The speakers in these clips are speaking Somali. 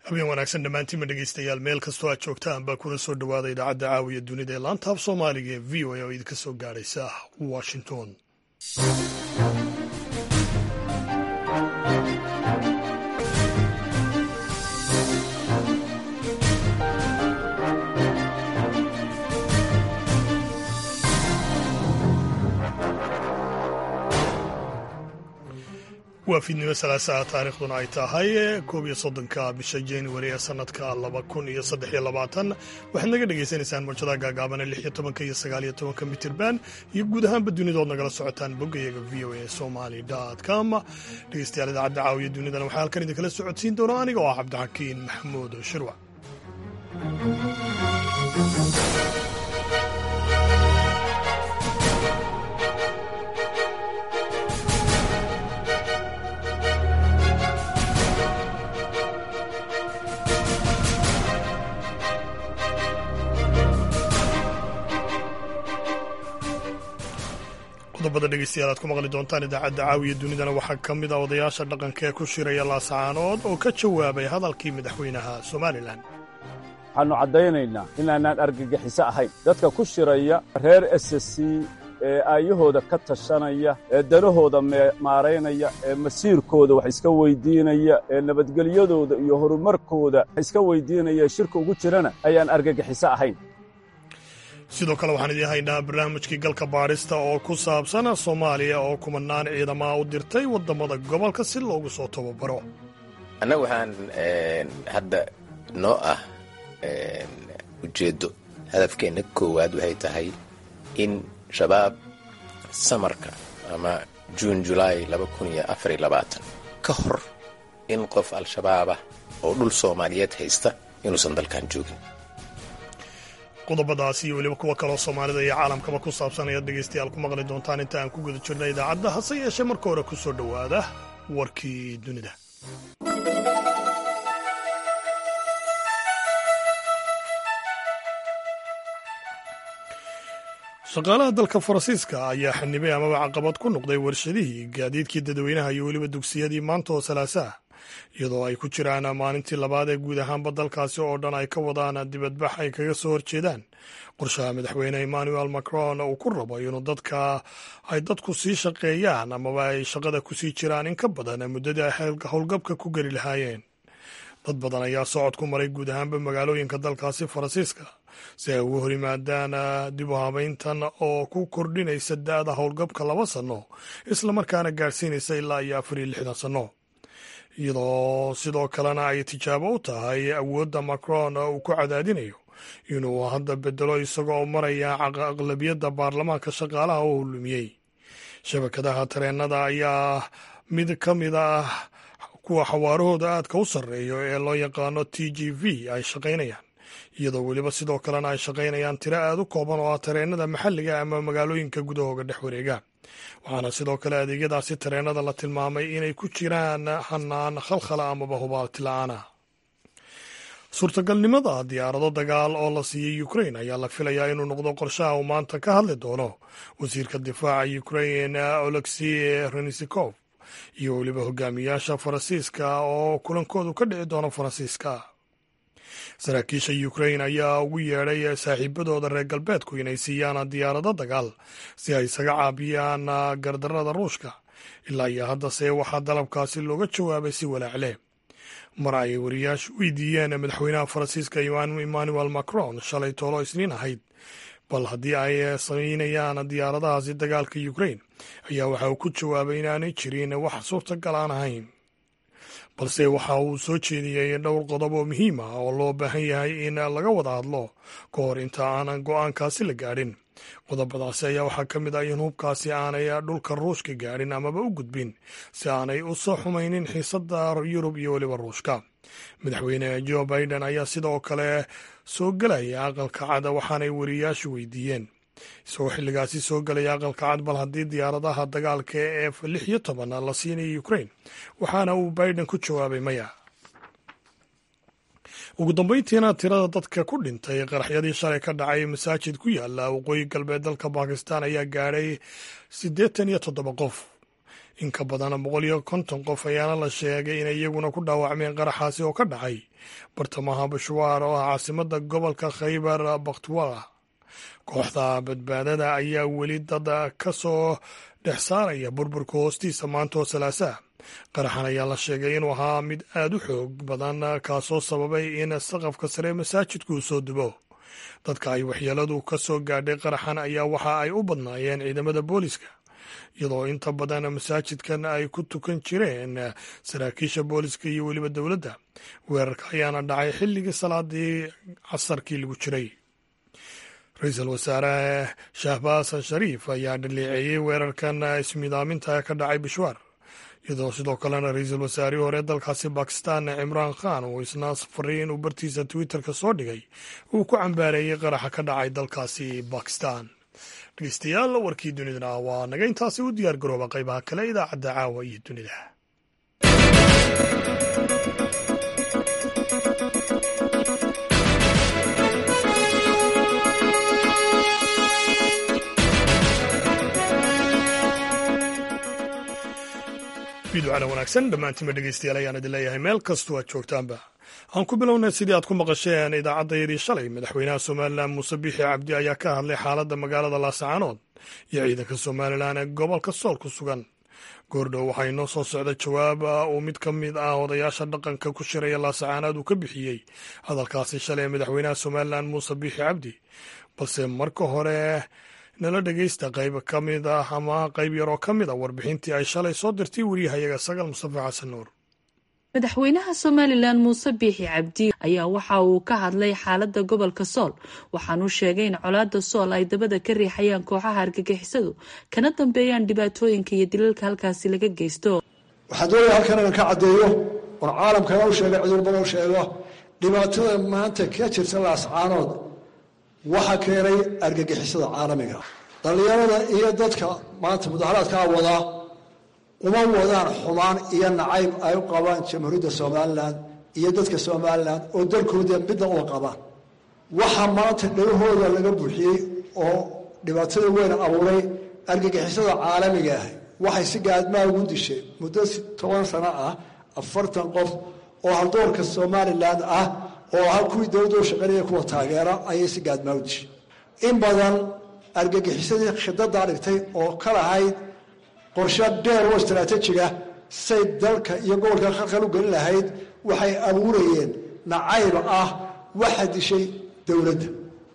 habeen wanaagsan dhammaantiinma dhegeystayaal meel kastoo aad joogtaan baa kuna soo dhowaada idaacadda caawiya dunida ee laanta af soomaaliga ee v o a oo idinka soo gaadhaysa washington waa fiidnimo salaasaha taariikhduna ay tahay koob iyo soddonka bisha januari ee sanadka laba kun iyo saddex iyo labaatan waxaad naga dhagaysanaysaan mawjadaha gaagaabane lix iyo tobanka iyo sagaal iyo tobanka mitirban iyo guud ahaanba dunidood nagala socotaan boggayaga v o a somali com dhegeystayaal idaacadda caawiya dunidana waxaa halkan idinkala socodsiin doona aniga oo ah cabdixakiin maxamuud shirwac qodobada dhegeystayaal aad ku maqli doontaan idaacadda caawiya dunidana waxaa ka mid a odayaasha dhaqanka ee ku shiraya laasacaanood oo ka jawaabay hadalkii madaxweynaha somalilan waxaannu caddaynaynaa inaanaan argagixiso ahayn dadka ku shiraya reer ssc ee aayahooda ka tashanaya ee danahooda maaraynaya ee masiirkooda wax iska weyddiinaya ee nabadgelyadooda iyo horumarkooda wax iska weyddiinaya ee shirka ugu jirana ayaan argagixiso ahayn sidoo kale waxaan idiin haynaa barnaamijkii galka baadhista oo ku saabsan soomaaliya oo kumanaan ciidamaha u dirtay waddamada gobolka si loogu soo tababaro annaga waxaan hadda noo ah ujeeddo hadafkeenna koowaad waxay tahay in shabaab samarka ama juun julaay ka hor in qof al-shabaabah oo dhul soomaaliyeed haysta inuusan dalkan joogin qodobadaasi iyo weliba kuwa kaloo soomaalida iyo caalamkaba ku saabsan ayaad dhegaystayaal ku maqli doontaan inta aan ku guda jirna idaacadda hase yeeshee marka hore ku soo dhowaada warkii dunida shaqaalaha dalka faransiiska ayaa xanibay amaba caqabad ku noqday warshadihii gaadiidkii dadweynaha iyo weliba dugsiyadii maanta oo salaasaah iyadoo ay ku jiraan maalintii labaad ee guud ahaanba dalkaasi oo dhan ay ka wadaan dibadbax ay kaga soo horjeedaan qorshaha madaxweyne emmanuel macron uu ku rabo inuu dadka ay dadku sii shaqeeyaan amaba ay shaqada kusii jiraan in ka badan muddadii ay howlgabka ku geli lahaayeen dad badan ayaa socod ku maray guud ahaanba magaalooyinka dalkaasi faransiiska si ay ugu hor yimaadaan dib u habayntan oo ku kordhinaysa da-da howlgabka laba sanno islamarkaana gaadhsiinaysa ilaa iyo afar iyo lixdan sanno iyadoo sidoo kalena ay tijaabo u tahay awoodda macron uu ku cadaadinayo inuu hadda bedelo isagoo maraya aqlabiyadda baarlamaanka shaqaalaha oo hulumiyey shabakadaha tareenada ayaa mid ka mid ah kuwa xawaarahooda aadka u sarreeyo ee loo yaqaano t g v ay shaqaynayaan iyadoo weliba sidoo kalena ay shaqaynayaan tiro aad u kooban oo ah tareenada maxalliga ama magaalooyinka gudahooga dhex wareega waxaana sidoo kale adeegyadaasi tareenada la tilmaamay inay ku jiraan hanaan khalkhala amaba hubaabti la-aana suurtagalnimada diyaarado dagaal oo la siiyey ukrain ayaa la filayaa inuu noqdo qorshaha uu maanta ka hadli doono wasiirka difaaca ukrain olexi renisikov iyo weliba hogaamiyaasha faransiiska oo kulankoodu ka dhici doono faransiiska saraakiisha ukrain ayaa ugu yeedhay saaxiibadooda reer galbeedku inay siiyaan diyaarado dagaal si ay isaga caabiyaan gardarada ruushka ilaa iyo haddase waxaa dalabkaasi looga jawaabay si walaacle mar ay wariyaashu weydiiyeen madaxweynaha faransiiska emmanuel macron shalay toolo isniin ahayd bal haddii ay samaynayaan diyaaradahaasi dagaalka ukrain ayaa waxa uu ku jawaabay inaanay jirin wax suurtagal aan ahayn balse waxa uu soo jeediyey dhowr qodob oo muhiim ah oo loo baahan yahay in laga wada hadlo ka hor inta aanan go-aankaasi la gaadhin qodobadaasi ayaa waxaa ka mid ah in hubkaasi aanay dhulka ruushka gaadhin amaba u gudbin si aanay u soo xumaynin xiisadda yurub iyo weliba ruushka madaxweyne jo biden ayaa sidoo kale soo gelaya aqalka cad waxaanay wariyaashu weydiiyeen isagoo xilligaasi soo gelaya aqalka cad bal haddii diyaaradaha dagaalka ee f lix iyo toban la siinaya ukrain waxaana uu biden ku jawaabay maya ugu dambeyntiina tirada dadka ku dhintay qaraxyadii shalay ka dhacay masaajid ku yaala waqooyi galbeed dalka bakistan ayaa gaadhay siddeetan iyo toddoba qof in ka badan boqol iyo konton qof ayaana la sheegay inay iyaguna ku dhaawacmeen qaraxaasi oo ka dhacay bartamaha bashwaar oo ah caasimada gobolka khaybar bakhtuwala kooxda badbaadada ayaa weli dad ka soo dhex saaraya burburka hoostiisa maanta oo salaasaa qaraxan ayaa la sheegay inuu ahaa mid aad u xoog badan kaasoo sababay in saqafka sare masaajidku uu soo dubo dadka ay waxyeeladu ka soo gaadhay qaraxan ayaa waxa ay u badnaayeen ciidamada booliska iyadoo inta badan masaajidkan ay ku tukan jireen saraakiisha booliska iyo weliba dowladda weerarka ayaana dhacay xilligii salaadii casarkii lagu jiray ra-iisul wasaare shahbaas shariif ayaa dhaleeceeyey weerarkan ismidaaminta ka dhacay bishwaar iyadoo sidoo kalena ra-iisul wasaarihii hore dalkaasi bakistan cimraan khan uu isna fariin uu bartiisa twitterka soo dhigay uu ku cambaareeyey qaraxa ka dhacay dalkaasi bakistan dhegeystayaal warkii dunidana waa naga intaasi u diyaar garooba qaybaha kale idaacadda caawa iyo dunida fiidwacana wanaagsan dhammaantiinba dhegeystayaal ayaan idin leeyahay meel kastoo aad joogtaanba aan ku bilownay sidii aad ku maqasheen idaacaddayadii shalay madaxweynaha somalilan muuse biixi cabdi ayaa ka hadlay xaaladda magaalada laasacaanood iyo ciidanka somalilan ee gobolka sool ku sugan goordhow waxaa inoo soo socda jawaab uu mid ka mid ah odayaasha dhaqanka ku shiraya laasacaanood uu ka bixiyey hadalkaasi shalay ee madaxweynaha somalilan muuse biixi cabdi balse marka hore nala dhegeysta qayb ka mid ah ama qayb yaroo ka mid a warbixintii ay shalay soo dirtay wariyahayaga sagal mustafa xasan nuur madaxweynaha somalilan muuse biixi cabdi ayaa waxa uu ka hadlay xaalada gobolka sool waxaanuu sheegay in colaada sool ay dabada ka riixayaan kooxaha argagixisadu kana dambeeyaan dhibaatooyinka iyo dilalka halkaasi laga geysto waxaa doonaya halkan inaan ka caddeeyo war caalamkana u sheega cudurban u sheego dhibaatada maanta ka jirta laascaanood waxaa keenay argagixisada caalamiga dhallinyarada iyo dadka maanta mudaharaadkaa wadaa uma wadaan xumaan iyo nacayb ay u qabaan jamhuuriyadda somalilan iyo dadka somalilan oo dalkooda midna uma qabaan waxaa maanta dhagahooda laga buuxiyey oo dhibaatada weyn abuuray argagixisada caalamiga ah waxay si gaadmaa ugu dishay muddo toban sano ah afartan qof oo haldoorka somalilan ah oo ahaa kuwii dowladda u shaqaynaya kuwa taageera ayay si gaadmaa u dishay in badan argagixisadii khidadaa dhigtay oo ka lahayd qorshe dheer oo istaraatiijiga say dalka iyo gobolka khalkhal u gelin lahayd waxay abuurayeen nacayb ah waxa dishay dowladda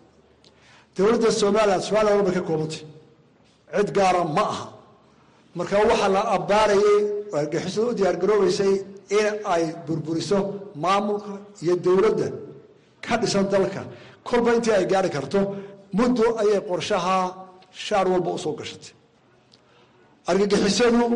dowladda somalilan somalilan walba ka koobantay cid gaara ma aha marka waxaa la abbaarayay oo argagixisada u diyaargaroobaysay in ay burburiso maamulka iyo dowladda ka dhisan dalka kolba intii ay gaari karto muddo ayay qorshaha shaar walba usoo gashatay argagixisadu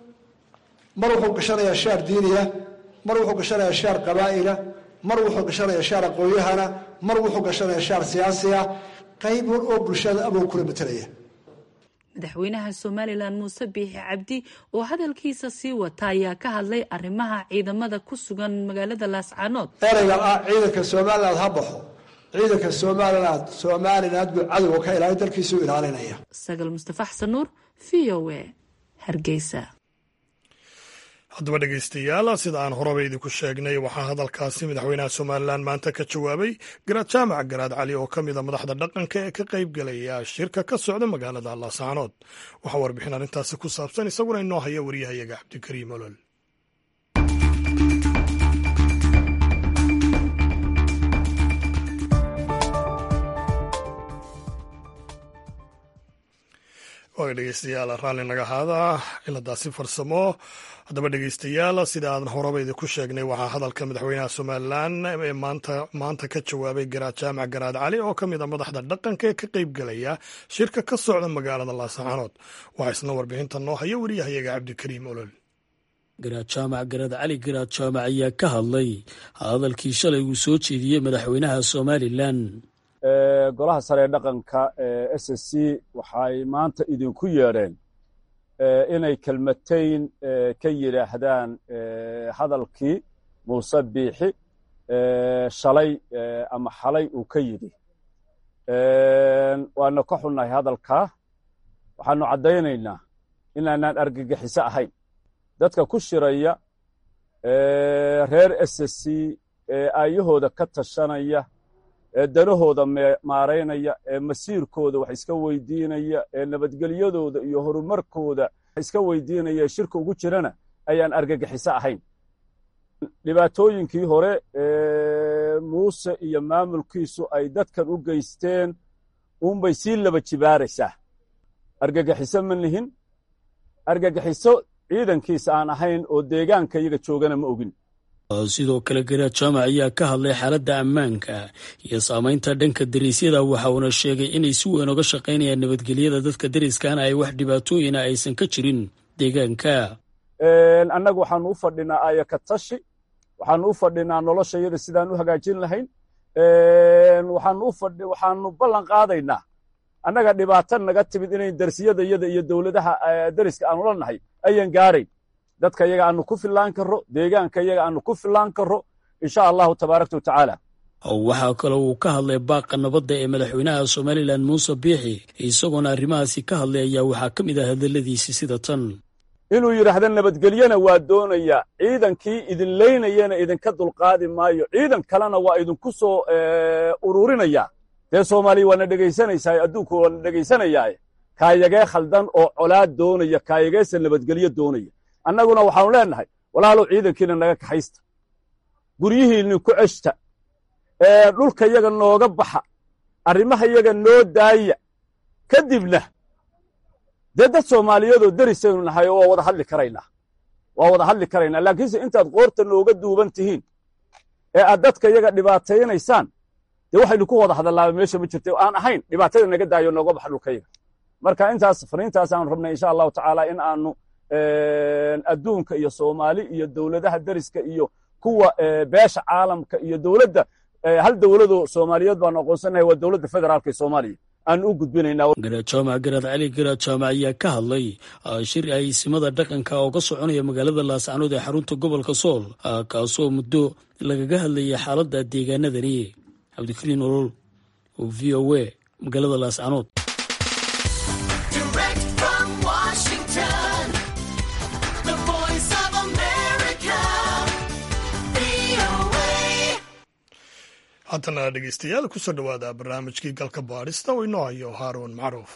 mar wuxuu gashanayaa shaar diiniya mar wuxuu gashanayaa shaar qabaa'ila mar wuxuu gashanayaa shaar aqoonyahana mar wuxuu gashanayaa shaar siyaasiya qayb war oo bulshada abuu kula matalaya madaxweynaha somalilan muuse biixi cabdi oo hadalkiisa sii wata ayaa ka hadlay arrimaha ciidamada ku sugan magaalada laascaanood ereyga ah ciidanka somaliland ha baxo ciidanka somaliland somaliland buu cadowga ka ilaali dalkiisuu ilaalinaya sagal mustafa xasan nuur v o a hargeysa haddaba dhegeystayaal sida aan horeba idinku sheegnay waxaa hadalkaasi madaxweynaha somalilan maanta ka jawaabay garaad jaamac garaad cali oo ka mida madaxda dhaqanka ee ka qayb galaya shirka ka socda magaalada laasaanood waxaa warbixin arrintaasi ku saabsan isaguna inoo haya waryahayaga cabdikariim olol waaga dhegeystayaal raalli naga ahaada ciladaasi farsamo haddaba dhegeystayaal sida aadan horeba idinku sheegnay waxaa hadalka madaxweynaha somalilan ee maanta ka jawaabay garaad jaamac garaad cali oo ka mid a madaxda dhaqanka ee ka qeyb galaya shirka ka socda magaalada laasacaanood waxaa isna warbixinta noo haya wariyahayaga cabdikariim olol garaad jaamac garaad cali garaad jaamac ayaa ka hadlay hadalkii shalay uu soo jeediyey madaxweynaha somalilan golaha sare ee dhaqanka ee s s c waxay maanta idinku yeedheen inay kelmatayn ka yidhaahdaan hadalkii muuse biixi shalay ama xalay uu ka yidhi waana ka xunnahay hadalkaa waxaanu caddaynaynaa inaanaan argagixiso ahayn dadka ku shiraya reer ssc ee aayahooda ka tashanaya ee danahooda maaraynaya ee masiirkooda wax iska weydiinaya ee nabadgelyadooda iyo horumarkooda wax iska weydiinaya ee shirka ugu jirana ayaan argagixiso ahayn dhibaatooyinkii hore muuse iyo maamulkiisu ay dadkan u geysteen uunbay sii laba jibaaraysaa argagixiso ma nihin argagixiso ciidankiisa aan ahayn oo deegaanka iyaga joogana ma ogin sidoo kale garaad jaamac ayaa ka hadlay xaaladda ammaanka iyo saamaynta dhanka dariisyada waxa uuna sheegay inay si weyn oga shaqaynayaan nabadgelyada dadka dariskana ay wax dhibaatooyina aysan ka jirin deegaanka annagu waxaanu u fadhinaa aayaka tashi waxaanu u fadhinaa noloshayada sidaan u hagaajin lahayn waxaanu ballan qaadaynaa annaga dhibaato naga timid inay darsiyadayada iyo dowladaha dariska aanu la nahay ayan gaarayn dadka iyaga aanu ku fillaan karro deegaanka iyaga aanu ku fillaan karro insha allahu tabaaraka wa tacaala waxaa kaloo uu ka hadlay baaqa nabadda ee madaxweynaha somalilan muuse biixi isagoona arrimahaasi ka hadlay ayaa waxaa ka mid ah hadalladiisi sida tan inuu yidhaahdo nabadgelyana waa doonayaa ciidankii idin leynayana idinka dulqaadi maayo ciidan kalena waa idinku soo ururinayaa dee soomaaliya waana dhegaysanaysaa adduunku waana dhegaysanayaaye kaayagee khaldan oo colaad doonaya kaayageesa nabadgelyo doonaya annaguna waxaanu leennahay walaalow ciidankiina naga kaxaysta guryihiinni ku ceshta dhulka yaga nooga baxa arrimaha yaga noo daaya kadibna dee dad soomaaliyeedoo derisaynu nahay oo waa wada hadli karaynaa waa wada hadli karaynaa laakiinse intaad qoorta nooga duuban tihiin ee aad dadka yaga dhibaataynaysaan dee waxaynu ku wada hadallaaba meesha ma jirta aan ahayn dhibaatada naga daayo nooga baxa dhulkayaga marka intaas fariintaas aanu rabnay insha allahu tacaala in aanu adduunka iyo soomaali iyo dowladaha deriska iyo kuwa beesha caalamka iyo dowladda hal dowladoo soomaaliyeed baanu aqoonsanahay waa dowladda federaalka ee soomaaliya aan u gudbinaynaa garaad jaamac garaad cali garaad jaamac ayaa ka hadlay shir ay simada dhaqanka oo ka soconaya magaalada laascanood ee xarunta gobolka sool kaasoo muddo lagaga hadlayay xaaladda deegaanadani cabdikariin olol oo v o a magaalada laascanood haddana dhegeystayaal kusoo dhowaada barnaamijkii galka baadhista oo inoo hayo haaruun macruuf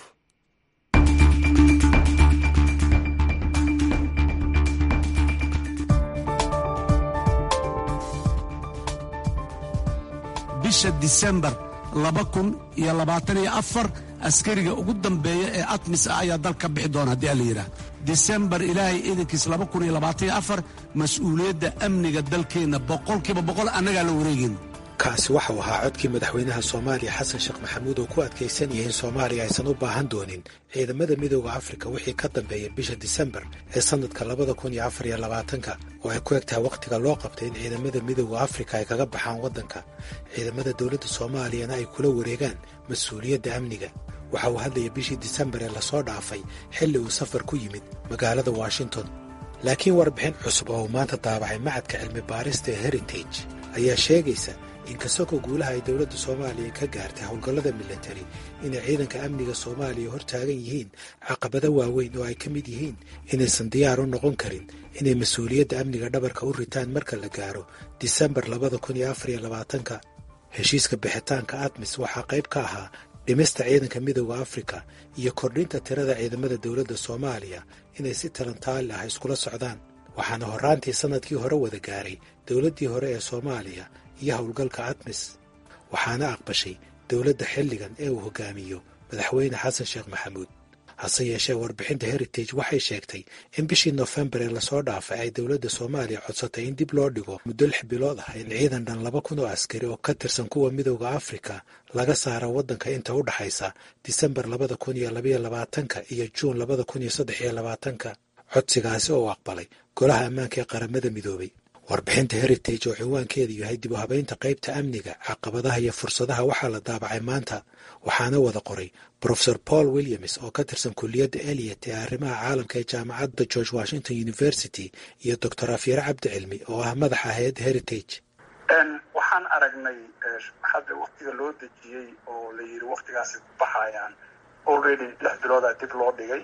bisha disembar laba kun iyo labaatan iyo afar askariga ugu dambeeya ee atmis ah ayaa dalka bixi doona haddii ala yidhaah disembar ilaahay iidankiis laba kun iyo labaatan iyo afar mas-uuliyadda amniga dalkeenna boqolkiiba boqol annagaa la wareegayna kaasi waxau ahaa codkii madaxweynaha soomaaliya xasan sheekh maxamuud oo ku adkaysanaya in soomaaliya aysan u baahan doonin ciidamada midooda afrika wixii ka dambeeya bisha disembar ee sannadka labada kun iyo afar iyo labaatanka oo ay ku eg tahay wakhtiga loo qabtay in ciidamada midooda afrika ay kaga baxaan waddanka ciidamada dowladda soomaaliyana ay kula wareegaan mas-uuliyadda amniga waxa uu hadlaya bishii disembar ee lasoo dhaafay xilli uu safar ku yimid magaalada washington laakiin warbixin cusub oo uu maanta daabacay macadka cilmi baarista ee heritage ayaa sheegaysa inkastoo guulaha ay dowladda soomaaliya ka gaartay howlgallada militari inay ciidanka amniga soomaaliya hor taagan yihiin caqabado waaweyn oo ay ka mid yihiin inaysan diyaar u noqon karin inay mas-uuliyadda amniga dhabarka u ritaan marka la gaaro disembar labada kun iyo afar iyo labaatanka heshiiska bixitaanka admis waxaa qayb ka ahaa dhimista ciidanka midooda afrika iyo kordhinta tirada ciidamada dowladda soomaaliya inay si talantaali ah iskula socdaan waxaana horraantii sannadkii hore wada gaaray dowladdii hore ee soomaaliya iyo howlgalka admis waxaana aqbashay dowladda xilligan ee uu hogaamiyo madaxweyne xasan sheekh maxamuud hase yeeshee warbixinta heritage waxay sheegtay in bishii nofembar ee lasoo dhaafay ay dowladda soomaaliya codsatay in dib loo dhigo muddo lix bilood ah in ciidan dhan laba kun oo askari oo ka tirsan kuwa midooda afrika laga saaro waddanka inta u dhaxaysa disembar labada kun iyo labaiyo labaatanka iyo juun labada kun iyo saddex iyo labaatanka codsigaasi oo aqbalay golaha ammaanka ee qaramada midoobay warbixinta heritage oo cinwaankeedu yahay dib u habaynta qaybta amniga caqabadaha iyo fursadaha waxaa la daabacay maanta waxaana wada qoray brofesor paul williams oo ka tirsan kulliyadda eliot ee arrimaha caalamka ee jaamacadda george washington university iyo doctor afyare cabdi cilmi oo ah madaxa hay-adda heritage waxaan aragnay hadda waktiga loo dejiyey oo la yidhi waktigaasi ku baxayaan already lix biloodaa dib loo dhigay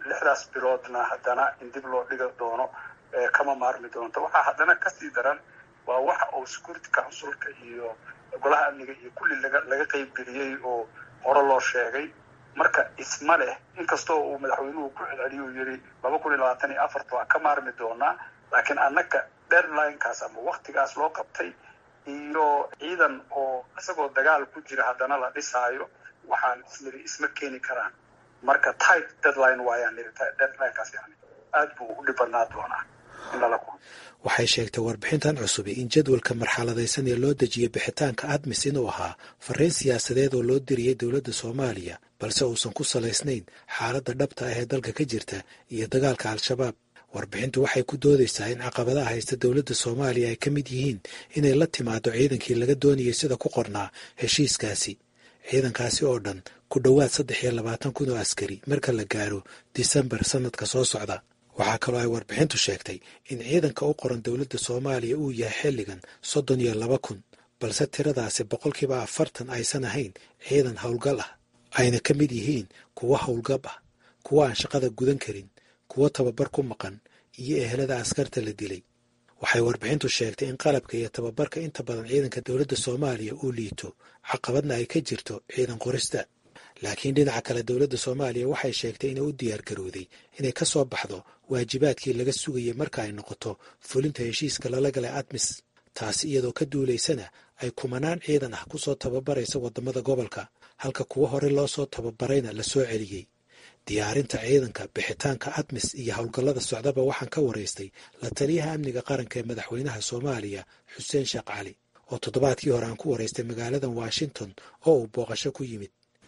lixdaas biloodna haddana in dib loo dhiga doono kama maarmi doonto waxaa haddana kasii daran waa waxa uu security councilka iyo golaha amniga iyo kulli laga laga qeybgeliyey oo hore loo sheegay marka isma leh inkastoo uu madaxweynuhu ku celceliyo uu yidhi laba kun iyo labaatan iyo afarta waa ka maarmi doonaa laakiin annaga deadlinekaas ama waktigaas loo qabtay iyo ciidan oo isagoo dagaal ku jira haddana la dhisaayo waxaan isniri isma keeni karaan marka tight deadline waayaan niri deadlinekaas yani aad buu u dhib badnaa doonaa in lala kulmo waxay sheegtay warbixintan cusubi in jadwalka marxaladaysan ee loo dejiyey bixitaanka admis inuu ahaa fariin siyaasadeed oo loo diriyey dowladda soomaaliya balse uusan ku salaysnayn xaaladda dhabta ah ee dalka ka jirta iyo dagaalka al-shabaab warbixintu waxay ku doodaysaa in caqabadaha haysta dowladda soomaaliya ay ka mid yihiin inay la timaado ciidankii laga doonayay sida ku qornaa heshiiskaasi ciidankaasi oo dhan ku dhowaad saddex iyo labaatan kun oo askari marka la gaaro disembar sannadka soo socda waxaa kaloo ay warbixintu sheegtay in ciidanka u qoran dowladda soomaaliya uu yahay xilligan soddon iyo laba kun balse tiradaasi boqolkiiba afartan aysan ahayn ciidan howlgal ah ayna ka mid yihiin kuwo howlgab ah kuwo aan shaqada gudan karin kuwo tababar ku maqan iyo ehelada askarta la dilay waxay warbixintu sheegtay in qalabka iyo tababarka inta badan ciidanka dowladda soomaaliya uu liito caqabadna ay ka jirto ciidan qorista laakiin dhinaca kale dowladda soomaaliya waxay sheegtay inay u diyaar garowday inay ka soo baxdo waajibaadkii laga sugayay marka ay noqoto fulinta heshiiska lala galay admis taasi iyadoo ka duulaysana ay kumanaan ciidan ah kusoo tababaraysa waddamada gobolka halka kuwo hore loo soo tababarayna la soo celiyey diyaarinta ciidanka bixitaanka admis iyo howlgallada socdaba waxaan ka waraystay la taliyaha amniga qaranka ee madaxweynaha soomaaliya xuseen sheekh cali oo toddobaadkii hore aan ku waraystay magaaladan washington oo uu booqasho ku yimid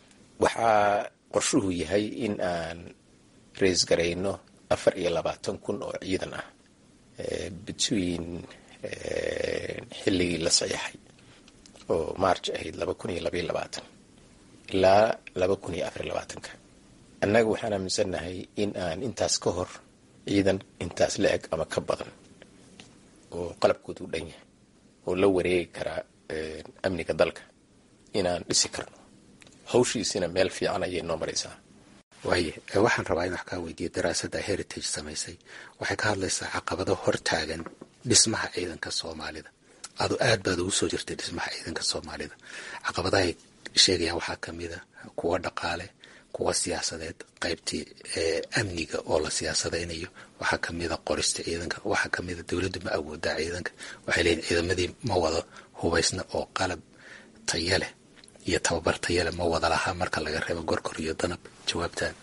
waxaa qorshuhu yahay in aan rays garayno afar iyo labaatan kun oo ciidan ah between xilligii la saxiixay oo march ahayd laba kun iyo labaiyo labaatan ilaa laba kun iyo afariyo labaatanka annaga waxaan aaminsannahay in aan intaas ka hor ciidan intaas la eg ama ka badan oo qalabkooda u dhan yahay oo la wareegi karaa amniga dalka inaan dhisi karno hawshiisina meel fiican ayay noo maraysaa waaye waxaan rabaa in wax kaa weydiiyo daraasadda heritage samaysay waxay ka hadlaysaa caqabado hortaagan dhismaha ciidanka soomaalida adu aad baad ugu soo jirtay dhismaha ciidanka soomaalida caqabadahay sheegayaan waxaa kamida kuwa dhaqaale kuwa siyaasadeed qaybtii amniga oo la siyaasadaynayo waxaa kamida qorista ciidanka waxaa kamida dowladdu ma awoodaa ciidanka waxay leeyihin ciidamadii ma wado hubaysna oo qalab taya leh iyo tababar tayale ma wada lahaa marka laga reebo gorgor iyo danab jawaabtaan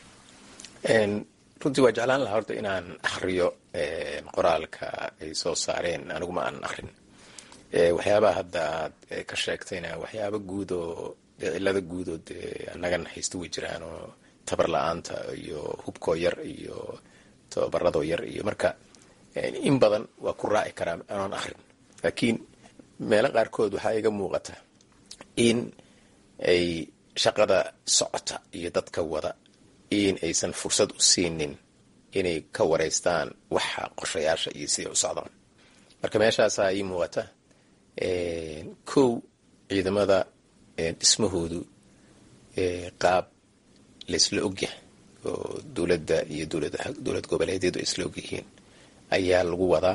runtii waa jeclaan lahaa horta inaan akhriyo qoraalka ay soo saareen aniguma aan akhrin waxyaabaha hadda aad ka sheegtayna waxyaaba guud oo cilada guud oo dee annagan haysta way jiraan oo tabar la-aanta iyo hubkoo yar iyo tababaradoo yar iyo marka in badan waa ku raaci karaa anoon akhrin laakiin meelo qaarkood waxaa iga muuqata in ay shaqada socota iyo dadka wada in aysan fursad u siinin inay ka wareystaan waxa qorshayaasha iyo siday u socdaan marka meeshaasaa ii muuqata kow ciidamada dhismahoodu qaab laysla ogyahay oo dowladda iyo dowlad goboleedyadu ay isla ogyihiin ayaa lagu wadaa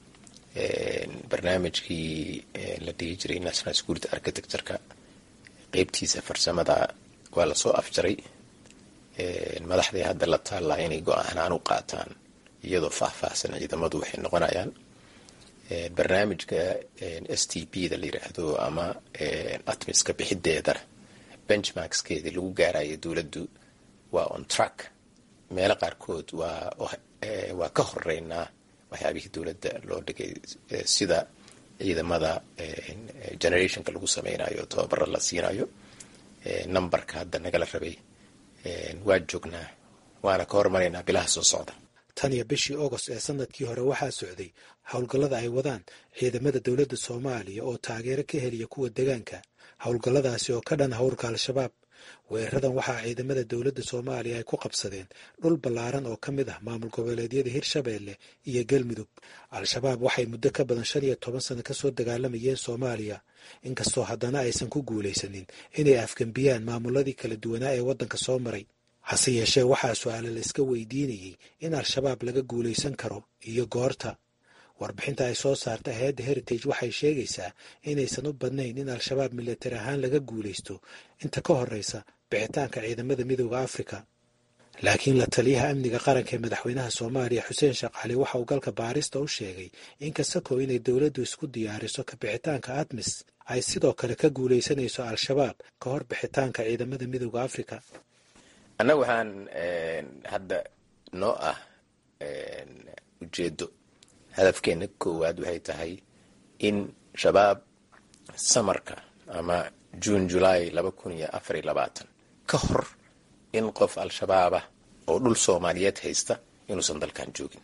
barnaamijkii la dhihi jiray national security architectureka qeybtiisa farsamada waa lasoo afjaray madaxday hadda la taallaa inay go-aanaan u qaataan iyadoo faahfaahsan ciidamadu waxay noqonayaan barnaamijka s t p da la yiraahdo ama atmiska bixideedana benchmarkskeedii lagu gaaraya dowladdu waa on track meelo qaarkood waa ka horeynaa waxyaabihii dowladda loo dhigay sida ciidamada generationka lagu sameynayo tababaro la siinayo numberka hadda nagala rabay waa joognaa waana ka hormaraynaa bilaha soo socda tan iyo bishii agost ee sanadkii hore waxaa socday howlgallada ay wadaan ciidamada dowladda soomaaliya oo taageero ka heliya kuwa degaanka howlgalladaasi oo ka dhan howrka al-shabaab weeraradan waxaa ciidamada dowladda soomaaliya ay ku qabsadeen dhul ballaaran oo ka mid ah maamul goboleedyada hirshabeelle iyo galmudug al-shabaab waxay muddo ka badan shan iyo toban sano kasoo dagaalamayeen soomaaliya inkastoo haddana aysan ku guulaysanin inay afgembiyaan maamuladii kala duwanaa ee waddanka soo maray hase yeeshee waxaa su-aale la iska weydiinayey in al-shabaab laga guulaysan karo iyo goorta warbixinta ay soo saarta hay-adda heritage waxay sheegaysaa inaysan u badnayn in al-shabaab milatari ahaan laga guulaysto inta ka horreysa bixitaanka ciidamada midooda afrika laakiin la taliyaha amniga qaranka ee madaxweynaha soomaaliya xuseen sheekh cali waxa uu galka baarista u sheegay in kasakoo inay dowladdu isku diyaariso ka bixitaanka admis ay sidoo kale ka guulaysanayso al-shabaab ka hor bixitaanka ciidamada midooda afrika annaga waxaan hadda noo ah ujeedo hadafkeena koowaad waxay tahay in shabaab samarka ama juun julaay laba kun iyo afar iyo labaatan ka hor in qof al-shabaabah oo dhul soomaaliyeed haysta inuusan dalkan joogin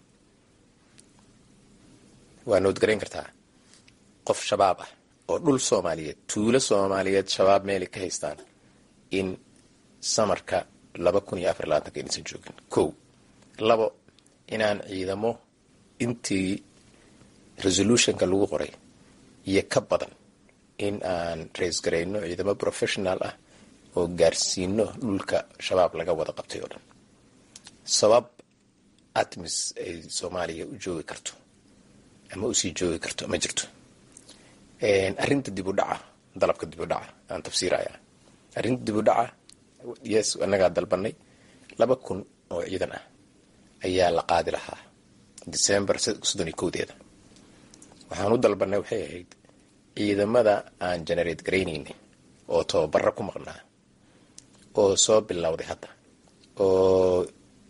waa noodgarayn kartaa qof shabaab ah oo dhul soomaaliyeed tuulo soomaaliyeed shabaab meelay ka haystaan in samarka laba kun iyo afar iyo labaatanka inaysan joogin kow labo inaan ciidamo intii resolutionka lagu qoray iyo ka badan in aan raisgarayno ciidamo professional ah oo gaarsiino dhulka shabaab laga wada qabtay oo dhan sabab atmis ay soomaaliya u joogi karto ama usii joogi karto ma jirto arrinta dib u dhaca dalabka dib u dhaca aan tafsiiraya arrinta dib u dhaca yes annagaa dalbanay laba kun oo ciidan ah ayaa la qaadi lahaa december soddon iyo kowdeeda waxaan u dalbanay waxay ahayd ciidamada aan generate garaynaynay oo tababaro ku maqnaa oo soo bilowday hadda oo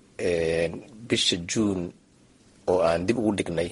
bisha juun oo aan dib ugu dhignay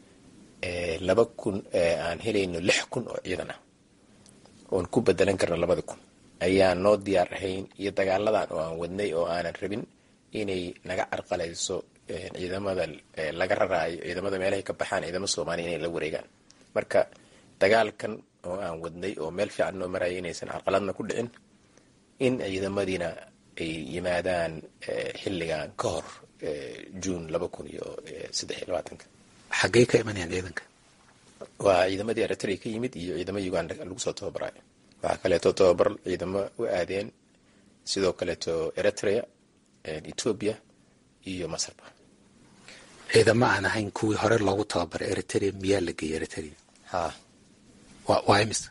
laba kun aan helayno lix kun oo ciidan ah oon ku bedelan karno labada kun ayaan noo diyaar ahayn iyo dagaaladan oo aan wadnay oo aanan rabin inay naga carqalayso ciidamada laga raraayo ciidamada meelahay ka baxaan ciidamada soomaaliya inay la wareegaan marka dagaalkan oo aan wadnay oo meel fiican noo maraya inaysan carqaladna ku dhicin in ciidamadiina ay yimaadaan xilligan ka hor juun laba kun iyo saddex iyo labaatanka xaggey ka imanayaan ciidanka waa ciidamadii eritrea ka yimid iyo ciidamo uganda lagu soo tababarayo waxaa kaleeto tababar ciidamo u aadeen sidoo kaleeto eritrea ethoobia iyo masarba ciidamo aan ahayn kuwii hore loogu tababaray eritrea miyaa la geeyay eritrea ha waa imis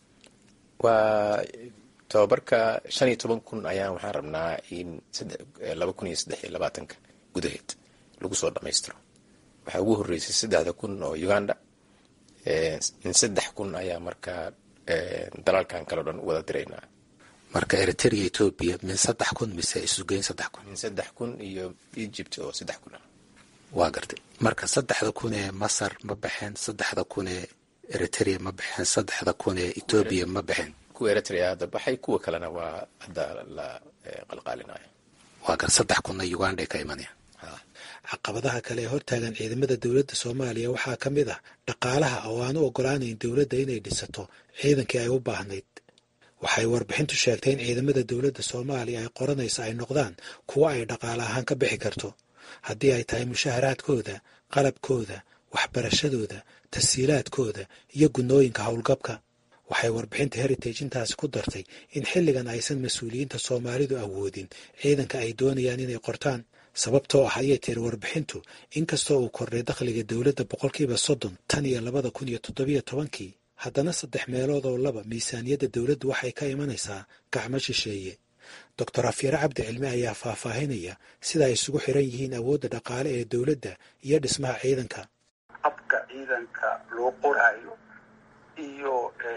waa tababarka shan iyo toban kun ayaan waxaan rabnaa in laba kun iyo saddex iyo labaatanka gudaheed lagu soo dhamaystiro waxaa ugu horreysay saddexda kun oo uganda in saddex kun ayaa markaa dalalkan kale o dhan wada diraynaa marka eritrea ethoobia min saddex kun mise isugeyn saddex kun min saddex kun iyo egypt oo saddex kun ah waa gartay marka saddexda kun ee masar ma baxeen saddexda kun ee eritrea ma baxeen saddexda kun ee ethoobia ma baxeen kuwa eritrea hadda baxay kuwa kalena waa hadda la qalqaalinayo waa gar saddex kunna uganda ka imanayaan caqabadaha kale ee hortaagan ciidamada dowladda soomaaliya waxaa ka mid ah dhaqaalaha oo aan u ogolaanayn dowladda inay dhisato ciidankii ay u baahnayd waxay warbixintu sheegtay in ciidamada dowladda soomaaliya ay qoranaysa ay noqdaan kuwo ay dhaqaale ahaan ka bixi karto haddii ay tahay mushaharaadkooda qalabkooda waxbarashadooda tasiilaadkooda iyo gunnooyinka howlgabka waxay warbixinta heritage intaasi ku dartay in xilligan aysan mas-uuliyiinta soomaalidu awoodin ciidanka ay doonayaan inay qortaan sababtoo ah ayay tiri warbixintu inkastoo uu kordhay dakhliga dowladda boqolkiiba soddon tan iyo labada kun iyo toddobiyo tobankii haddana saddex meelood oo laba miisaaniyadda dowladdu waxay ka imanaysaa gacmo shisheeye doctor afyare cabdi cilmi ayaa faahfaahinaya sida ay isugu xiran yihiin awoodda dhaqaale ee dowladda iyo dhismaha ciidanka habka ciidanka loo qoraayo iyo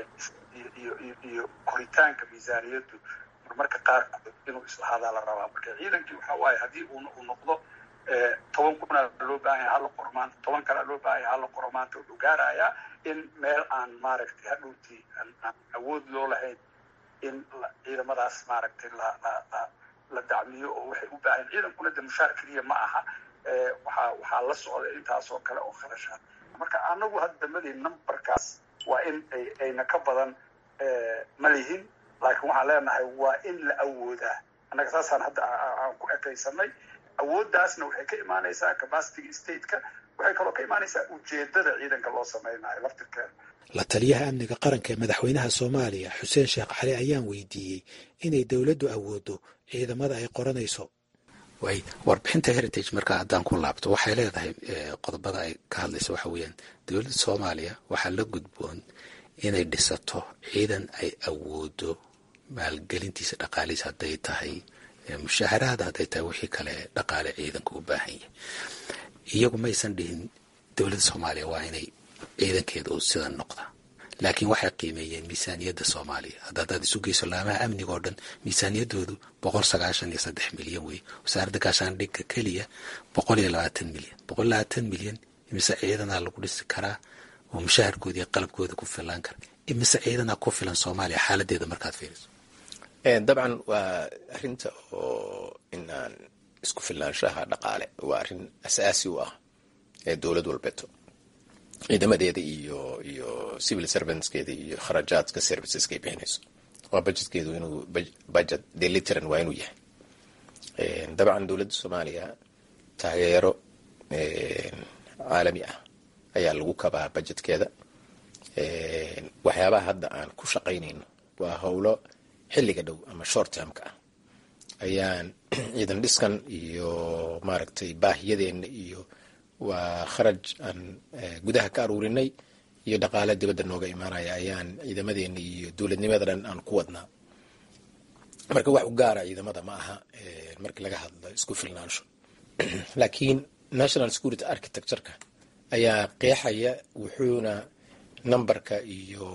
iyo koritaanka miisaaniyaddu marmarka qaarkood inuu islahaadaa la rabaa marka ciidankii waxa waaye haddii uu noqdo toban kunaa loo baahanya hala qoro maanta toban kalea loo baahanya hala qoro maanta wuxuu gaarayaa in meel aan maaragtay hadhowtii aan awood loo lahayn in ciidamadaas maaragtay la la la la dacmiyo oo waxay u baahan ciidankuna de mushaar keliya ma aha waxaa waxaa la socda intaasoo kale oo kharashaad marka anagu hadda madii numberkaas waa in ay ayna ka badan ma lihin laakiin waxaan leenahay waa in la awoodaa annaga saasaan hadda aan ku ekaysanay awooddaasna waxay ka imaanaysaa capacitiga stateka waxay kaloo ka imaanaysaa ujeedada ciidanka loo samaynayo laftirkeeda la taliyaha amniga qaranka ee madaxweynaha soomaaliya xuseen sheekh cali ayaan weydiiyey inay dowladdu awooddo ciidamada ay qoranayso way warbixinta heritage markaa haddaan ku laabto waxay leedahay qodobada ay ka hadlaysa waxa weeyaan dowladda soomaaliya waxaa la gudboon inay dhisato ciidan ay awoodo maalgelintiisa dhaqaalihiis hadday tahay mushaaharaada hadday tahay wixii kale dhaqaale ciidanka u baahan yahay iyagu maysan dhihin dowladda soomaaliya waa inay ciidankeeda u sidan noqda laakiin waxay qiimeeyeen miisaaniyadda soomaaliya hadda haddaad isu geyso laamaha amniga oo dhan miisaaniyaddoodu boqol sagaashan iyo saddex milyan wey wasaaradda gaashaandhigga keliya boqol iyo labaatan milyan boqol labaatan milyan imise ciidanaa lagu dhisi karaa oo mushaharkooda iyo qalabkooda ku filaan kara imise ciidanaa ku filan soomaaliya xaaladeeda markaad fiiriso dabcan waa arrinta oo inaan isku filnaanshaha dhaqaale waa arrin asaasi u ah ee dowlad walbeeto ciidamadeeda iyo iyo civil servantskeeda iyo kharajaadka serviceska ay bixinayso waa budgetkeedu inuu budget deliteran waa inuu yahay dabcan dowladda soomaaliya taageero caalami ah ayaa lagu kabaa budgetkeeda waxyaabaha hadda aan ku shaqaynayno waa howlo xilliga dhow ama short termka ah ayaan ciidan dhiskan iyo maaragtay baahiyadeenna iyo waa kharaj aan gudaha ka aruurinay iyo dhaqaale dibadda nooga imaanaya ayaan ciidamadeena iyo dowladnimada dhan aan ku wadnaa marka wax u gaara ciidamada ma aha markii laga hadlo isku filnaansho laakiin national security architectureka ayaa qeexaya wuxuuna numberka iyo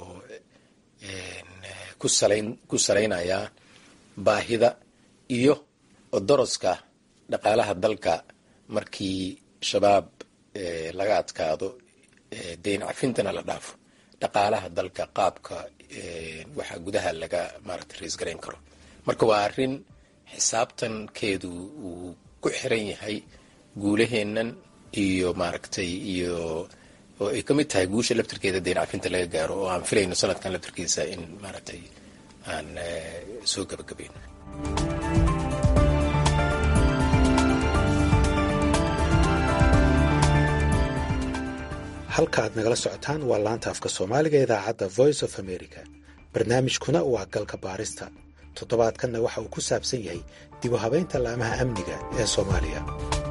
ku salaynayaa baahida iyo odoroska dhaqaalaha dalka markii shabaab laga adkaado deyn cafintana la dhaafo dhaqaalaha dalka qaabka waxaa gudaha laga maaragtay raisgarayn karo marka waa arrin xisaabtankeedu uu ku xiran yahay guulaheennan iyo maaragtay iyo oo ay ka mid tahay guusha laftirkeeda deyn cafinta laga gaaro oo aan filayno sanadkan laftirkiisa in maaragtay aan soo gabagabayno halka aad nagala socotaan waa laanta afka soomaaliga idaacadda voice of america barnaamijkuna waa galka baarista toddobaadkanna waxa uu ku saabsan yahay dib u habaynta laamaha amniga ee soomaaliya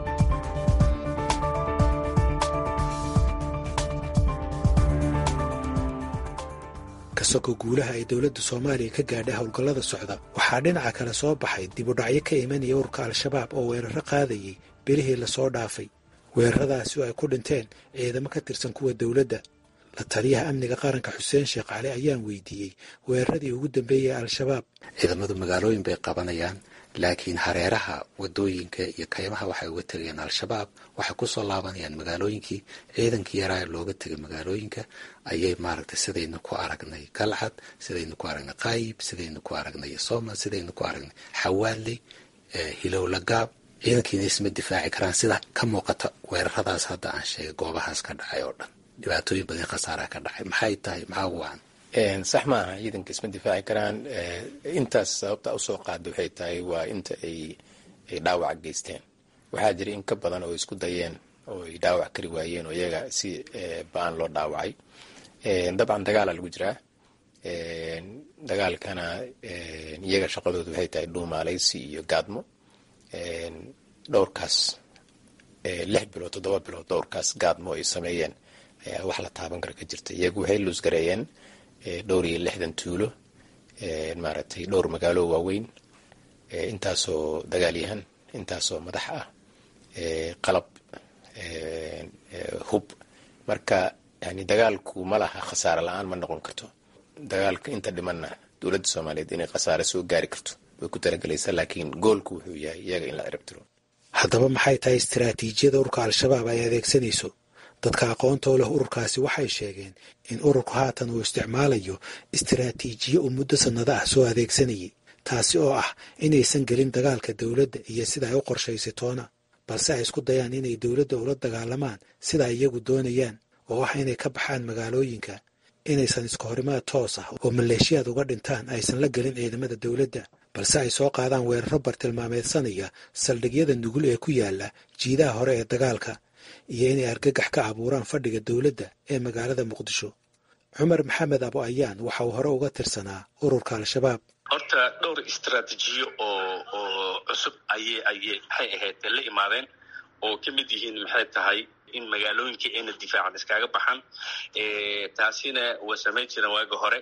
kasagoo guulaha ay dowladda soomaaliya ka gaadhay howlgallada socda waxaa dhinaca kale soo baxay dib u dhacyo ka imanaya ururka al-shabaab oo weeraro qaadayay bilihii lasoo dhaafay weeraradaasi oo ay ku dhinteen ciidamo ka tirsan kuwa dowladda la taliyaha amniga qaranka xuseen sheekh cali ayaan weydiiyey weeraradii ugu dambeeyey al-shabaab ciidamadu magaalooyin bay qabanayaan laakiin hareeraha wadooyinka iyo kaymaha waxay uga tegayaan al-shabaab waxay kusoo laabanayaan magaalooyinkii ciidankii yaraa looga tegay magaalooyinka ayay maaragtay sidaynu ku aragnay galcad sidaynu ku aragnay qaayib sidaynu ku aragnay sooma sidaynu ku aragnay xawaaley hilowlagaab ciidankiina isma difaaci karaan sida ka muuqata weeraradaas hadda aan sheegay goobahaas ka dhacay oo dhan dhibaatooyin badan khasaaraha ka dhacay maxay tahay maxaa wacan sax maaha ciidanka isma difaaci karaan intaas sababta usoo qaada waxay tahay waa inta ay ay dhaawac geysteen waxaa jira in ka badan oo isku dayeen oo ay dhaawac kari waayeen oo iyaga si ba-an loo dhaawacay dabcan dagaala lagu jiraa dagaalkana iyaga shaqadoodu waxay tahay dhuumaalaysi iyo gaadmo dhowrkaas lix bilood toddoba bilood dhowrkaas gaadmo ay sameeyeen ayaa wax la taaban kara ka jirta iyagu waxay luusgareeyeen dhowr iyo lixdan tuulo maaragtay dhowr magaalo waaweyn intaasoo dagaalyahan intaasoo madax ah qalab hub marka yani dagaalku ma laha khasaare la-aan ma noqon karto dagaalka inta dhimanna dowladda soomaaliyeed inay khasaare soo gaari karto way ku talagelaysaa laakiin goolku wuxuu yahay iyaga in la ciribtiro haddaba maxay tahay istaraatiijiyada ururka al-shabaab ay adeegsanayso dadka aqoonta u leh ururkaasi waxay sheegeen in ururku haatan uu isticmaalayo istaraatiijiyo uu muddo sannado ah soo adeegsanayay taasi oo ah inaysan gelin dagaalka dowladda iyo sida ay u qorshaysay toona balse ay isku dayaan inay dowladda ula dagaalamaan sida ay iyagu doonayaan oo ah inay ka baxaan magaalooyinka inaysan iska horimaad toos ah oo maleeshiyaad uga dhintaan aysan la gelin ciidamada dowladda balse ay soo qaadaan weeraro bartilmaameedsanaya saldhigyada nugul ee ku yaala jiidaha hore ee dagaalka iyo inay argagax ka abuuraan fadhiga dowladda ee magaalada muqdisho cumar maxamed abo ayaan waxa uu hore uga tirsanaa ururka al-shabaab horta dhowr istraatiijiyo oo oo cusub ayay ayay maxay ahayd la imaadeen oo ka mid yihiin maxay tahay in magaalooyinka ayna difaacan iskaga baxaan taasina waa samayn jireen waagi hore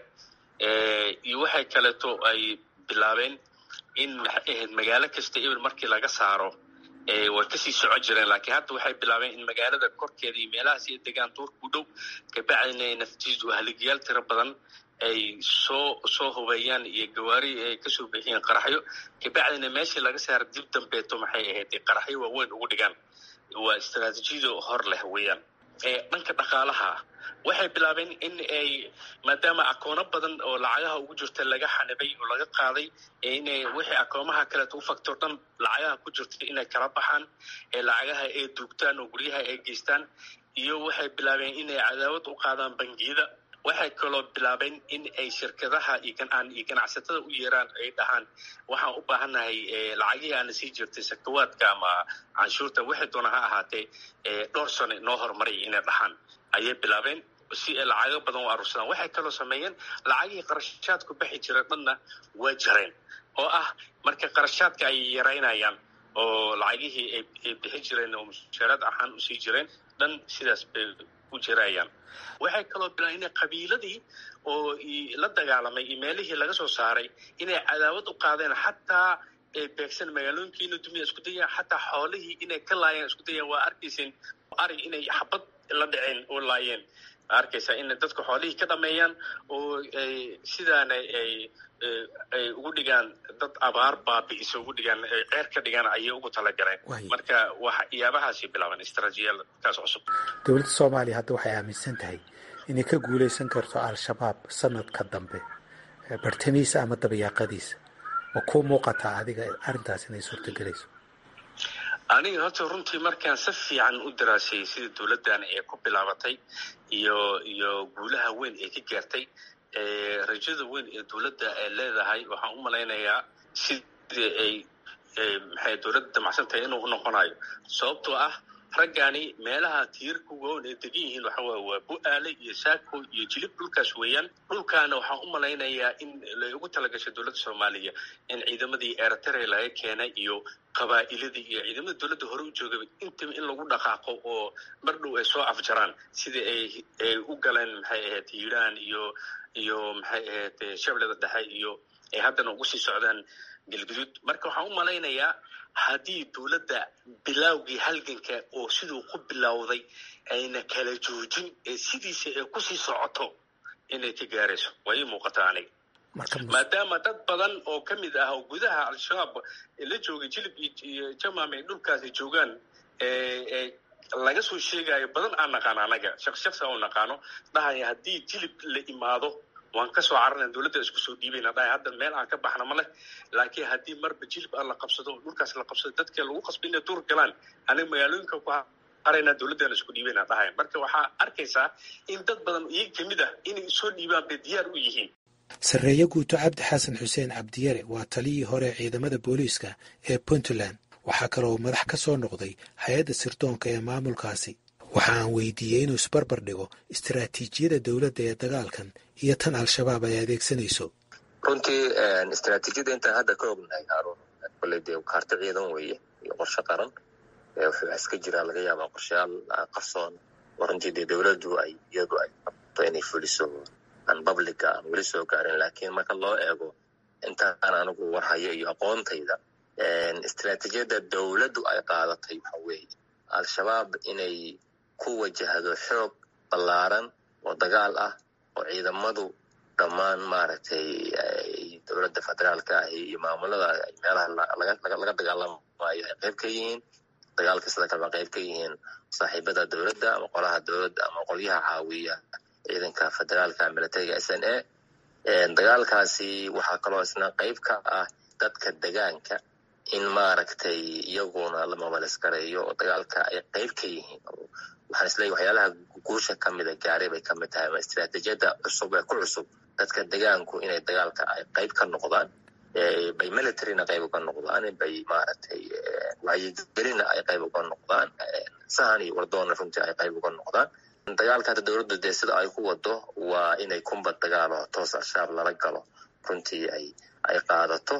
iyo waxay kaleeto ay bilaabeen in maxay ahayd magaalo kasta ebel markii laga saaro way kasii socon jireen laakiin hadda waxay bilaabeen in magaalada korkeeda iyo meelahaas iyo degaan duurka u dhow kabacdina ay naftiisu haligayaal tiro badan ay soo soo hubeeyaan iyo gawaari ay kasoo bixiyeen qaraxyo kabacdina meeshii laga saara dib dambeeto maxay ahayd qaraxyo waaweyn ugu dhigaan waa istraatiijiyada hor leh weeyaan dhanka dhaqaalaha waxay bilaabeen in ay maadaama akoono badan oo lacagaha ugu jirta laga xanibay oo laga qaaday inay wixii akoomaha kaleeto u factor dhan lacagaha ku jirta inay kala baxaan ee lacagaha ay duugtaan oo guryaha ay geystaan iyo waxay bilaabeen inay cadaawad u qaadaan bangiyada waxay kaloo bilaabeen in ay shirkadaha iyo ganacsatada u yeeraan ay dhahaan waxaan u baahannahay lacagihii aana sii jirtay sakawaadka ama canshuurta waxay doona ha ahaatee dhowr sano noo horumaraya inay dhahaan ayay bilaabeen si ay lacago badan u aruursadaan waxay kaloo sameeyeen lacagihii qarashaadku baxi jira dhanna waa jareen oo ah marka qarashaadka ay yaraynayaan oo lacagihii ay bixi jireen oo mushaaraad ahaan usii jireen dhan sidaas bay u jirayaan waxay kaloo bilaan inay qabiiladii oo la dagaalamay iyo meelihii laga soo saaray inay cadaawad u qaadeen xataa beegsan magaalooyinkiina dumiya isku dayaan xataa xoolihii inay ka laayeen isku dayaan waa arkayseen arig inay xabad la dhaceen oo laayeen arkaysaa in dadka xoolihii ka dhameeyaan oo sidaana ay ay ugu dhigaan dad abaar baabi'isa ugu dhigaan ceer ka dhigaan ayay ugu talagaleen marka waxyaabahaasi bilaaban istraatiijiyadkaas cusub dowladda soomaaliya hadda waxay aaminsan tahay inay ka guulaysan karto al-shabaab sanadka dambe bartamiisa ama dabayaaqadiisa ma kuu muuqataa adiga arrintaas inay suurtagelayso aniga horta runtii markaan si fiican u daraasayay sida dowladdan ee ku bilaabatay iyo iyo guulaha weyn ee ka gaartay rajada weyn ee dowladda ay leedahay waxaan u malaynayaa sidii ay maxay dowladda damacsan tahay inuu unoqonayo sababtoo ah raggani meelaha tiirka waaweyn ay degan yihiin waxa waye waa bu-aale iyo saako iyo jilib dhulkaas weeyaan dhulkaana waxaan u malaynayaa in lay ugu talagashay dowladda soomaaliya in ciidamadii eritrea laga keenay iyo qabaa'iladii iyo ciidamada dowladda hore u joogaba intaba in lagu dhaqaaqo oo mar dhow ay soo afjaraan sidii ay ay u galeen maxay ahayd hiiraan iyo iyo maxay ahayd shabeellada dhexe iyo ay haddana ugu sii socdaan galguduud marka waxaan u malaynayaa haddii dowladda bilaawgii halganka oo siduu ku bilowday ayna kala joojin ee sidiisa ay kusii socoto inay ka gaarayso waa ii muuqata aniga maadaama dad badan oo ka mid ah oo gudaha al-shabaab la joogay jilib iyo jamam ay dhulkaasi joogaan laga soo sheegayo badan aan naqaano anaga shaqs shaqsi aan naqaano dhahaya haddii jilib la imaado waan ka soo cararna dowladda isku soo dhiibayna dhahay hadda meel aan ka baxna ma leh laakiin haddii marba jilib aan la qabsado dhulkaas la qabsado dadka lagu qasba inay duur galaan aniga magaalooyinka ku harayna dowladdan isku dhiibayna dhahayan marka waxaa arkaysaa in dad badan iyaga kamid ah inay soo dhiibaan bay diyaar u yihiin sarreeye guuto cabdi xasan xuseen cabdiyare waa taliyii hore ciidamada booliiska ee puntland waxaa kaloo madax ka soo noqday hay-adda sirdoonka ee maamulkaasi waxa aan weydiiyey inuu isbarbar dhigo istaraatiijiyada dowladda ee dagaalkan iyo tan al-shabaab ay adeegsanayso runtii istaraatiijiyada intaan hadda ka ognahay haarun kolley dee kaarto ciidan weeye iyo qorshe qaran wuxuu iska jiraa laga yaabaa qorshayaal qarsoon oo runtii dee dowladdu ay iyadu ay qabto inay fuliso aan publica aan weli soo gaarin laakiin marka loo eego intaan anigu warhayo iyo aqoontayda istaraatiijiyada dowladdu ay qaadatay waxa weeye al-shabaab inay ku wajahdo xoog ballaaran oo dagaal ah oo ciidamadu dhammaan maaragtay dowladda federaalka ah iyo maamulada meelaha laga dagaalamayo ay qayb ka yihiin dagaalka sida kaleba qayb ka yihiin saaxiibada dowladda ama qolaha dowladda ama qolyaha caawiya ciidanka federaalka militariga s n a dagaalkaasi waxaa kaloo isna qayb ka ah dadka degaanka in maaragtay iyaguna la mabalisgareeyo oo dagaalka ay qayb ka yihiin waxaan isleeyahy waxyaalaha guusha kamida gaaray bay kamid tahay ama istaraatiijiyada cusub ee ku cusub dadka degaanku inay dagaalka ay qayb ka noqdaan bay militaryna qayb uga noqdaan bay maaragtay wacyigelina ay qayb uga noqdaan sahan iyo wardoonna runtii ay qayb uga noqdaan dagaalka hadda dowladdu dee sida ay ku wado waa inay kumbad dagaalo toos al-shabaab lala galo runtii ay ay qaadato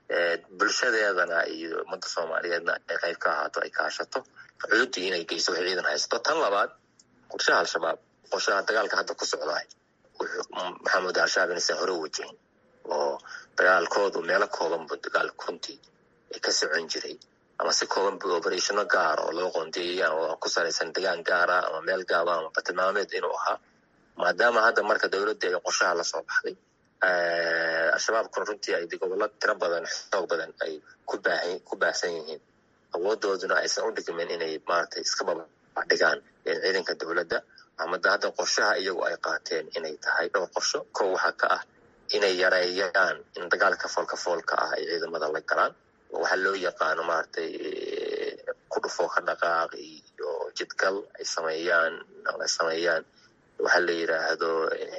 bulshadeedana iyo ummadda soomaaliyeedna ay qayb ka ahaato ay kaashato cududii inay geyso waxay ciidan haysato tan labaad qorshaha al-shabaab qorshaha dagaalka hadda ku socdaay maxamed al-shabaab inaysan hore wajahin oo dagaalkoodu meelo koobanba dagaal runtii ka socon jiray ama si koobanba oberatiano gaara oo loo qoondeeyayaan oo ku salaysan degaan gaara ama meel gaaba ama batilmaameed inuu ahaa maadaama hadda marka dowladda ay qorshaha lasoo baxday al-shabaabkuna runtii ay gobollo tiro badan xoog badan ay ku baahsan yihiin awoodooduna aysan u dhigmin inay maaragtay iska babadhigaan ciidanka dowladda amada hadda qorshaha iyagu ay qaateen inay tahay dhowr qorsho kow waxaa ka ah inay yareeyaan in dagaalka foolka foolka ah ay ciidamada la galaan waxaa loo yaqaano maaragtay ku dhufoo ka dhaqaaq iyo jidgal ay sameeyaan ay sameeyaan waxaa la yidhaahdo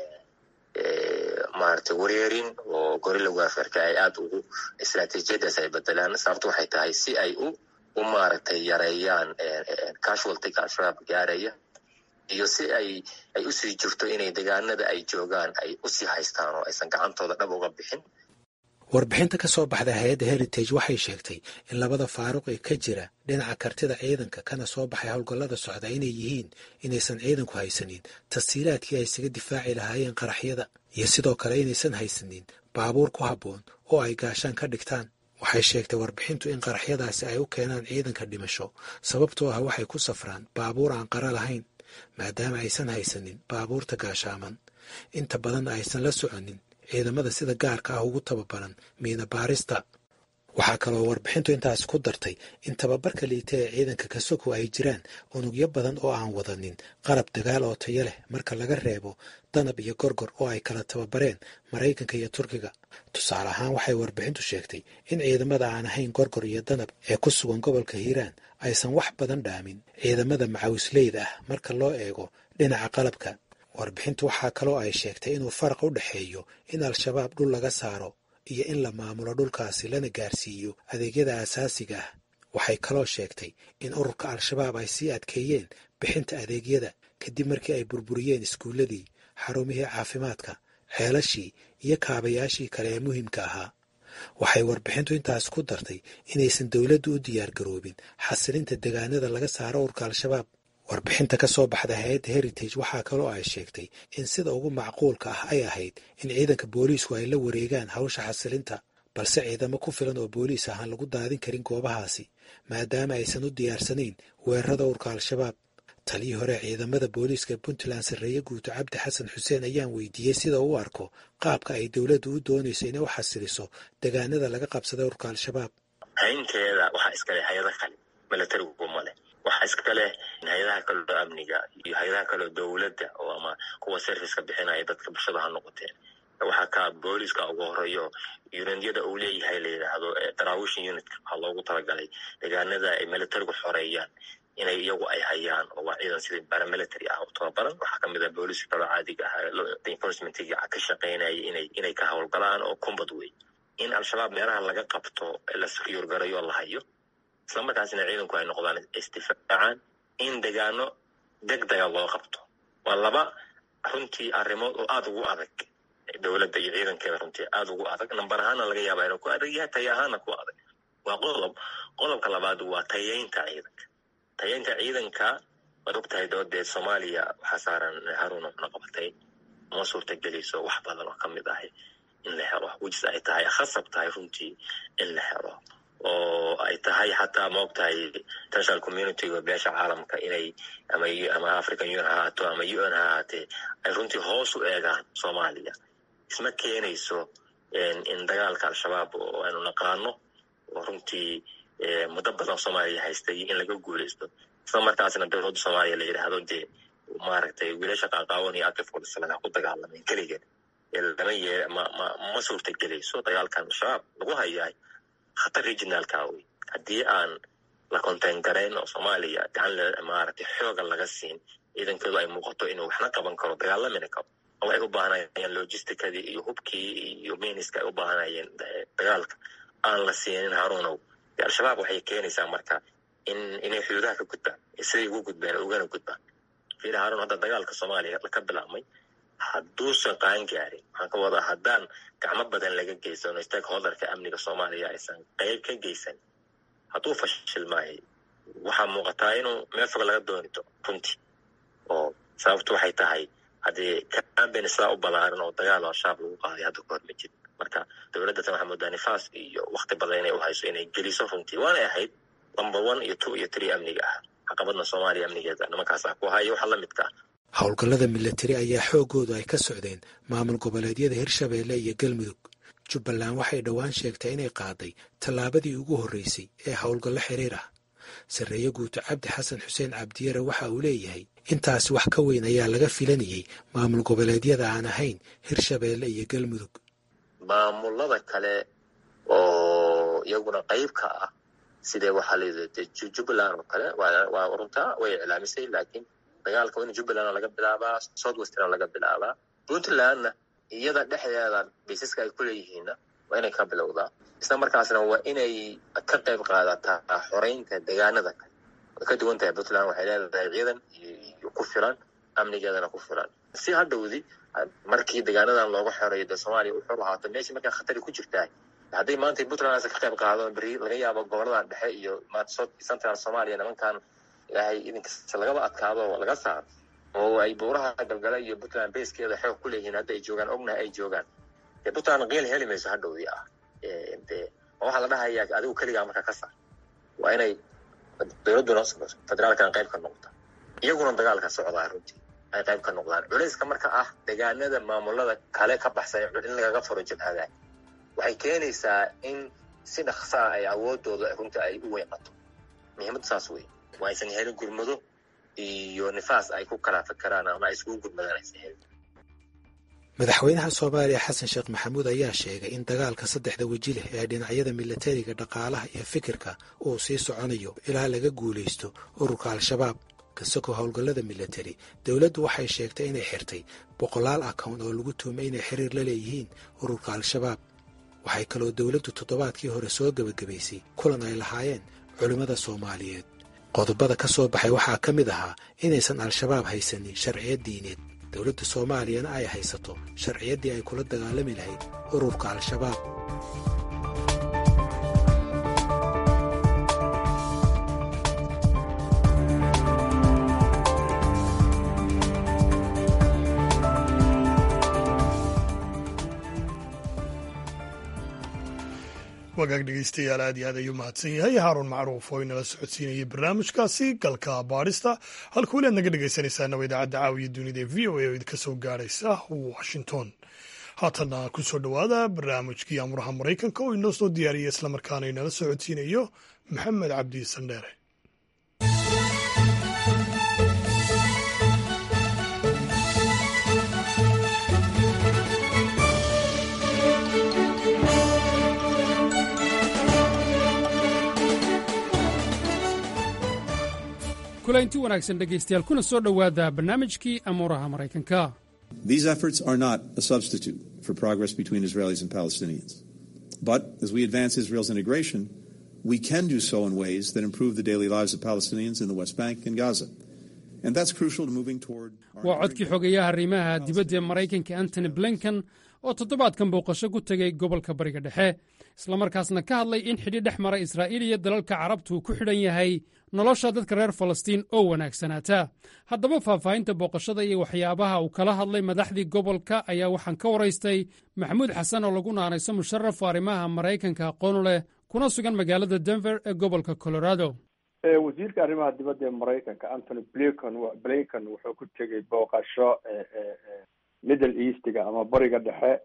maaragtay wareerin oo gorilla waafarka ay aada ugu istraatiijiyadaas ay bedelaan sababto waxay tahay si ay u u maaragtay yareeyaan casualtyga al-shabaab gaaraya iyo si ay ay usii jirto inay degaanada ay joogaan ay usii haystaan oo aysan gacantooda dhab uga bixin warbixinta ka soo baxda hay-adda heritage waxay sheegtay in labada faaruq ee ka jira dhinaca kartida ciidanka kana soo baxay howlgallada socda inay yihiin inaysan ciidanku haysanin tasiilaadkii ay isaga difaaci lahaayeen qaraxyada iyo sidoo kale inaysan haysanin baabuur ku habboon oo ay gaashaan ka dhigtaan waxay sheegtay warbixintu in qaraxyadaasi ay u keenaan ciidanka dhimasho sababtoo ah waxay ku safraan baabuur aan qara lahayn maadaama aysan haysanin baabuurta gaashaaman inta badanna aysan la soconin ciidamada sida gaarka ah ugu tababaran miina baarista waxaa kaloo warbixintu intaas ku dartay in tababarka liita ee ciidanka kasoko ay jiraan unugyo badan oo aan wadanin qalab dagaal oo tayo leh marka laga reebo danab iyo gorgor oo ay kala tababareen maraykanka iyo turkiga tusaale ahaan waxay warbixintu sheegtay in ciidamada aan ahayn gorgor iyo danab ee ku sugan gobolka hiiraan aysan wax badan dhaamin ciidamada macawisleyda ah marka loo eego dhinaca qalabka warbixintu waxaa kaloo ay sheegtay inuu faraq u dhexeeyo in al-shabaab dhul laga saaro iyo in la maamulo dhulkaasi lana gaarsiiyo adeegyada asaasiga ah waxay kaloo sheegtay in ururka al-shabaab ay sii adkeeyeen bixinta adeegyada kadib markii ay burburiyeen iskuulladii xarumihii caafimaadka ceelashii iyo kaabayaashii kale ee muhiimka ahaa waxay warbixintu intaas ku dartay inaysan dowladdu u diyaar garoobin xasilinta degaanada laga saaro ururka al-shabaab warbixinta ka soo baxda hay-adda heritage waxaa kaloo ay sheegtay in sida ugu macquulka ah ay ahayd in ciidanka booliisku ay la wareegaan hawsha xasilinta balse ciidamo ku filan oo booliis ahaan lagu daadin karin goobahaasi maadaama aysan u diyaarsanayn weerarada urka al-shabaab taliyii hore ciidamada booliiska puntland sarreeye guuto cabdi xasan xuseen ayaan weydiiyey sida uu arko qaabka ay dowladdu u doonayso inay u xasiliso degaanada laga qabsaday urka al-shabaab haynteeda waxaa iskale hay-ada kale milatarigu male waxaa iska leh hay-adaha kaleo amniga iyo hay-adaha kaleo dowladda oo ama kuwa serviceka bixinaya dadka bulshada ha noqoteen waxaa ka booliska ugu horeeyo unityada uu leeyahay la yidhaahdo daraawishin unitka waxaa loogu talagalay deegaanada ay militarigu xoreeyaan inay iyagu ay hayaan oo waa ciidan sidii baramilitary ah oo tababaran waxaa kamid ah booliska kaloo caadiga ah enforcementiga ka shaqeynaya inay inay ka howlgalaan oo kumbad wey in al-shabaab meelaha laga qabto la secure garayo la hayo isla markaasina ciidanku ay noqdaan isdifaacaan in degaano deg dega loo qabto waa laba runtii arrimood oo aada ugu adag dowladda iyo ciidankeeda runtii aada ugu adag nambar ahaana laga yaaba inuu ku adag yahay taya ahaana ku adag waa qodob qodobka labaad waa tayeynta ciidanka tayeynta ciidanka waad ogtahay doodeed soomaaliya waxaa saaran haruun waxna qabatay ma suurtagelayso wax badan oo kamid ahi in la helo wejis ay tahay khasab tahay runtii in la helo oo ay tahay xataa ma og tahay international communityga beesha caalamka inay ama ama african union ha ahaato ama u n ha ahaatee ay runtii hoos u eegaan soomaaliya isma keenayso in dagaalka al-shabaab oo aynu naqaano oo runtii muddo badan soomaaliya haystay in laga guuleysto isla markaasna dowladda soomaaliya la yidhaahdo dee maaragtay wiilasha qaaqaawan iyo akifkudhisalan ha ku dagaalameen keligeed lama ye ma ma ma suurtagelayso dagaalkan al-shabaab lagu hayaay khatar regionalka wey haddii aan la contain garayn oo soomaaliya gacan maaragtay xooga laga siin ciidankeedu ay muuqato inuu waxna qaban karo dagaalamina karo waxay u baahanayeen logisticadii iyo hubkii iyo miniska ay u baahanayeen dagaalka aan la siinin haruunow al-shabaab waxay keenaysaa marka in inay xuduudaha ka gudbaan siday ugu gudbaan ugana gudbaan fiir haruun hadda dagaalka soomaaliya ka bilaabmay hadduusan qaan gaarin waxaan ka wadaa haddaan gacmo badan laga geysano stakeholderka amniga soomaaliya aysan qeyb ka geysan hadduu fashilmaayo waxaa muuqataa inuu meel fog laga dooni doono runtii oo sababtu waxay tahay haddii kamben sidaa u balaaran oo dagaal oo shaab lagu qaaday hadda kahor ma jirin marka dowladda tan waxaa moodaa nifaas iyo wakti badan inay u hayso inay geliso runtii waanay ahayd number one iyo two iyo three amniga ah caqabadna soomaaliya amnigeeda nimankaasa ku haya waxaa la midka ah howlgallada milatari ayaa xooggoodu ay ka socdeen maamul goboleedyada hirshabeelle iyo galmudug jubbaland waxay dhowaan sheegtay inay qaaday tallaabadii ugu horreysay ee howlgallo xiriir ah sarreeye guuto cabdi xasan xuseen cabdiyare waxa uu leeyahay intaasi wax ka weyn ayaa laga filanayay maamul goboleedyada aan ahayn hirshabeelle iyo galmudug maamulada kale oo iyaguna qayb ka ah sidee waxaa layidhi jubbaland oo kale waa runtaa way iclaamisay laakiin dagaalka waa in jubbalandna laga bilaabaa south westna laga bilaabaa puntlandna iyada dhexdeeda baysaska ay ku leeyihiinna waa inay ka bilowdaa isla markaasna waa inay ka qayb qaadataa xoreynta deegaanada kale way ka duwan tahay puntland waxay leedahay ciidan iyo ku filan amnigeedana ku filan si hadhowdi markii deegaanadan looga xoreeyo dee soomaaliya wuxuu ahaato meeshii markaa khatari ku jirtaa hadday maanta puntland aysan ka qayb qaado beri laga yaabo goboladan dhexe iyo central soomaaliya nimankan ilaahay idinkasta lagaba adkaado oo laga saaro oo ay buuraha galgala iyo puntland basekeeda xoog ku leeyihiin hadda ay joogaan ognaha ay joogaan dee puntland qiil heli mayso hadhowdii ah de waxaa la dhahayaa adigu keligaa markaa ka saar waa inay dowladduna federaalkan qayb ka noqota iyaguna dagaalka socdaa runtii ay qayb ka noqdaan culayska marka ah deegaanada maamulada kale ka baxsan in lagaga furo jabhada waxay keenaysaa in si dhaksaa ay awoodooda runtii ay u weynqato muhiimadda saas wey waa aysan helin gurmado iyo nifaas ay ku kala fakeraan ama ay iskugu gurmadaan aysan helin madaxweynaha soomaaliya xasan sheekh maxamuud ayaa sheegay in dagaalka saddexda weji leh ee dhinacyada milatariga dhaqaalaha iyo fikirka uu sii soconayo ilaa laga guulaysto ururka al-shabaab kasagoo howlgallada milatari dowladdu waxay sheegtay inay xirtay boqolaal account oo lagu tuumay inay xiriir la leeyihiin ururka al-shabaab waxay kaloo dowladdu toddobaadkii hore soo gebagabaysay kulan ay lahaayeen culimmada soomaaliyeed qodobada ka soo baxay waxaa ka mid ahaa inaysan al-shabaab haysanin sharciyad diineed dowladda soomaaliyana ay haysato sharciyaddii ay kula dagaalami lahayd ururka al-shabaab wagaag dhegeystayaal aad iyo aad ayuu mahadsan yahay haaruun macruuf oo inala socodsiinayay barnaamijkaasi galka baadhista halka weli aad naga dhegeysanaysaana waa idaacadda caawiya dunida ee v o a oo idinka soo gaaraysa washington haatanna ku soo dhowaada barnaamijkii amuraha maraykanka oo inoo soo diyaariya islamarkaana inala socodsiinayo maxamed cabdi sandheere kulaynti wanaagsan dhegaystayaal kuna soo dhowaada barnaamijkii amuuraha maraykanka These efforts are not a substitute for progress between Israelis and Palestinians. But as we advance Israel's integration, we can do so in ways that improve the daily lives of Palestinians in the West Bank and Gaza. And that's crucial to moving toward waa codkii xogeeyaha arrimaha dibadda ee maraykanka antony blinken oo toddobaadkan booqasho ku tegey gobolka bariga dhexe islamarkaasna ka hadlay in xidhi dhex mara israa'iil iyo dalalka carabtu uu ku xidhan yahay nolosha dadka reer falastiin oo wanaagsanaata haddaba faahfaahinta booqashada iyo waxyaabaha uu kala hadlay madaxdii gobolka ayaa waxaan ka waraystay maxamuud xasan oo lagu naanayso musharaf arrimaha maraykanka aqoon leh kuna sugan magaalada denver ee gobolka colorado wasiirka arrimaha dibadda ee maraykanka antony blinken blinken wuxuu ku tegey booqasho middle eastiga ama bariga dhexe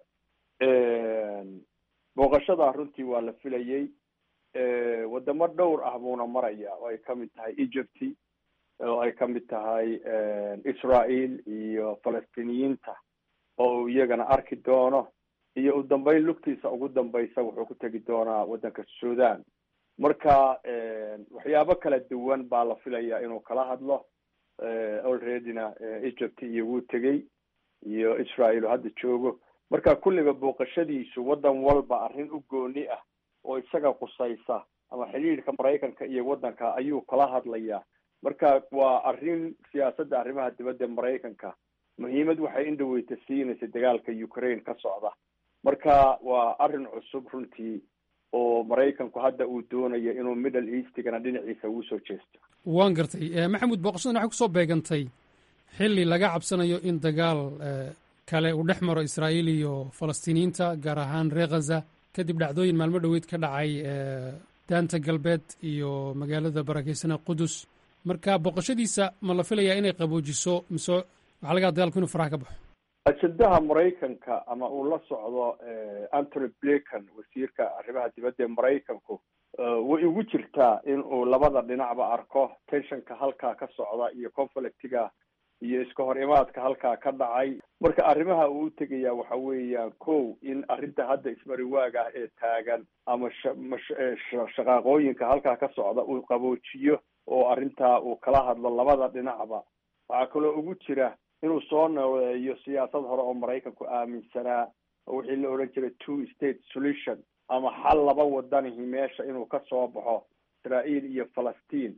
booqashada runtii waa la filayey wadamo dhowr ah buuna maraya oo ay kamid tahay egypt oo ay kamid tahay israel iyo falastiiniyiinta oo uu iyagana arki doono iyo u dambeyn lugtiisa ugu dambeysa wuxuu ku tegi doonaa waddanka sudan marka waxyaabo kala duwan baa la filaya inuu kala hadlo alreadyna egypt iyo wuu tegey iyo israel oo hadda joogo marka kulliba booqashadiisu waddan walba arrin u gooni ah oo isaga qusaysa ama xidhiidhka maraykanka iyo waddanka ayuu kala hadlayaa marka waa arrin siyaasadda arrimaha dibadda maraykanka muhiimad waxay indhaweyta siinaysa dagaalka ukraine ka socda marka waa arrin cusub runtii oo maraykanku hadda uu doonayo inuu middle eastigana dhinaciisa ugu soo jeesto waan gartay maxamuud booqashadan waxay kusoo beegantay xilli laga cabsanayo in dagaal kale uu dhex maro israa'iil iyo falastiiniyiinta gaar ahaan reer khaza kadib dhacdooyin maalmo dhoweyd ka dhacay daanta galbeed iyo magaalada barakeysana qudus marka booqashadiisa ma la filayaa inay qaboojiso mise waxaa lagaa dagaalku inuu faraha ka baxo ajendaha maraykanka ama uu la socdo antony blinken wasiirka arrimaha dibadda ee maraykanku way ugu jirtaa in uu labada dhinacba arko tensionka halkaa ka socda iyo conflictiga iyo iska hor imaadka halkaa ka dhacay marka arrimaha uu u tegayaa waxa weeyaan kow in arrinta hadda ismariwaag ah ee taagan ama shaqaaqooyinka halkaa ka socda uu qaboojiyo oo arrintaa uu kala hadlo labada dhinacba waxaa kaloo ugu jira inuu soo nooleeyo siyaasad hore oo maraykanku aaminsanaa oo wixii la odhan jiray two state solution ama xal laba wadanihi meesha inuu ka soo baxo israa'iil iyo falastiin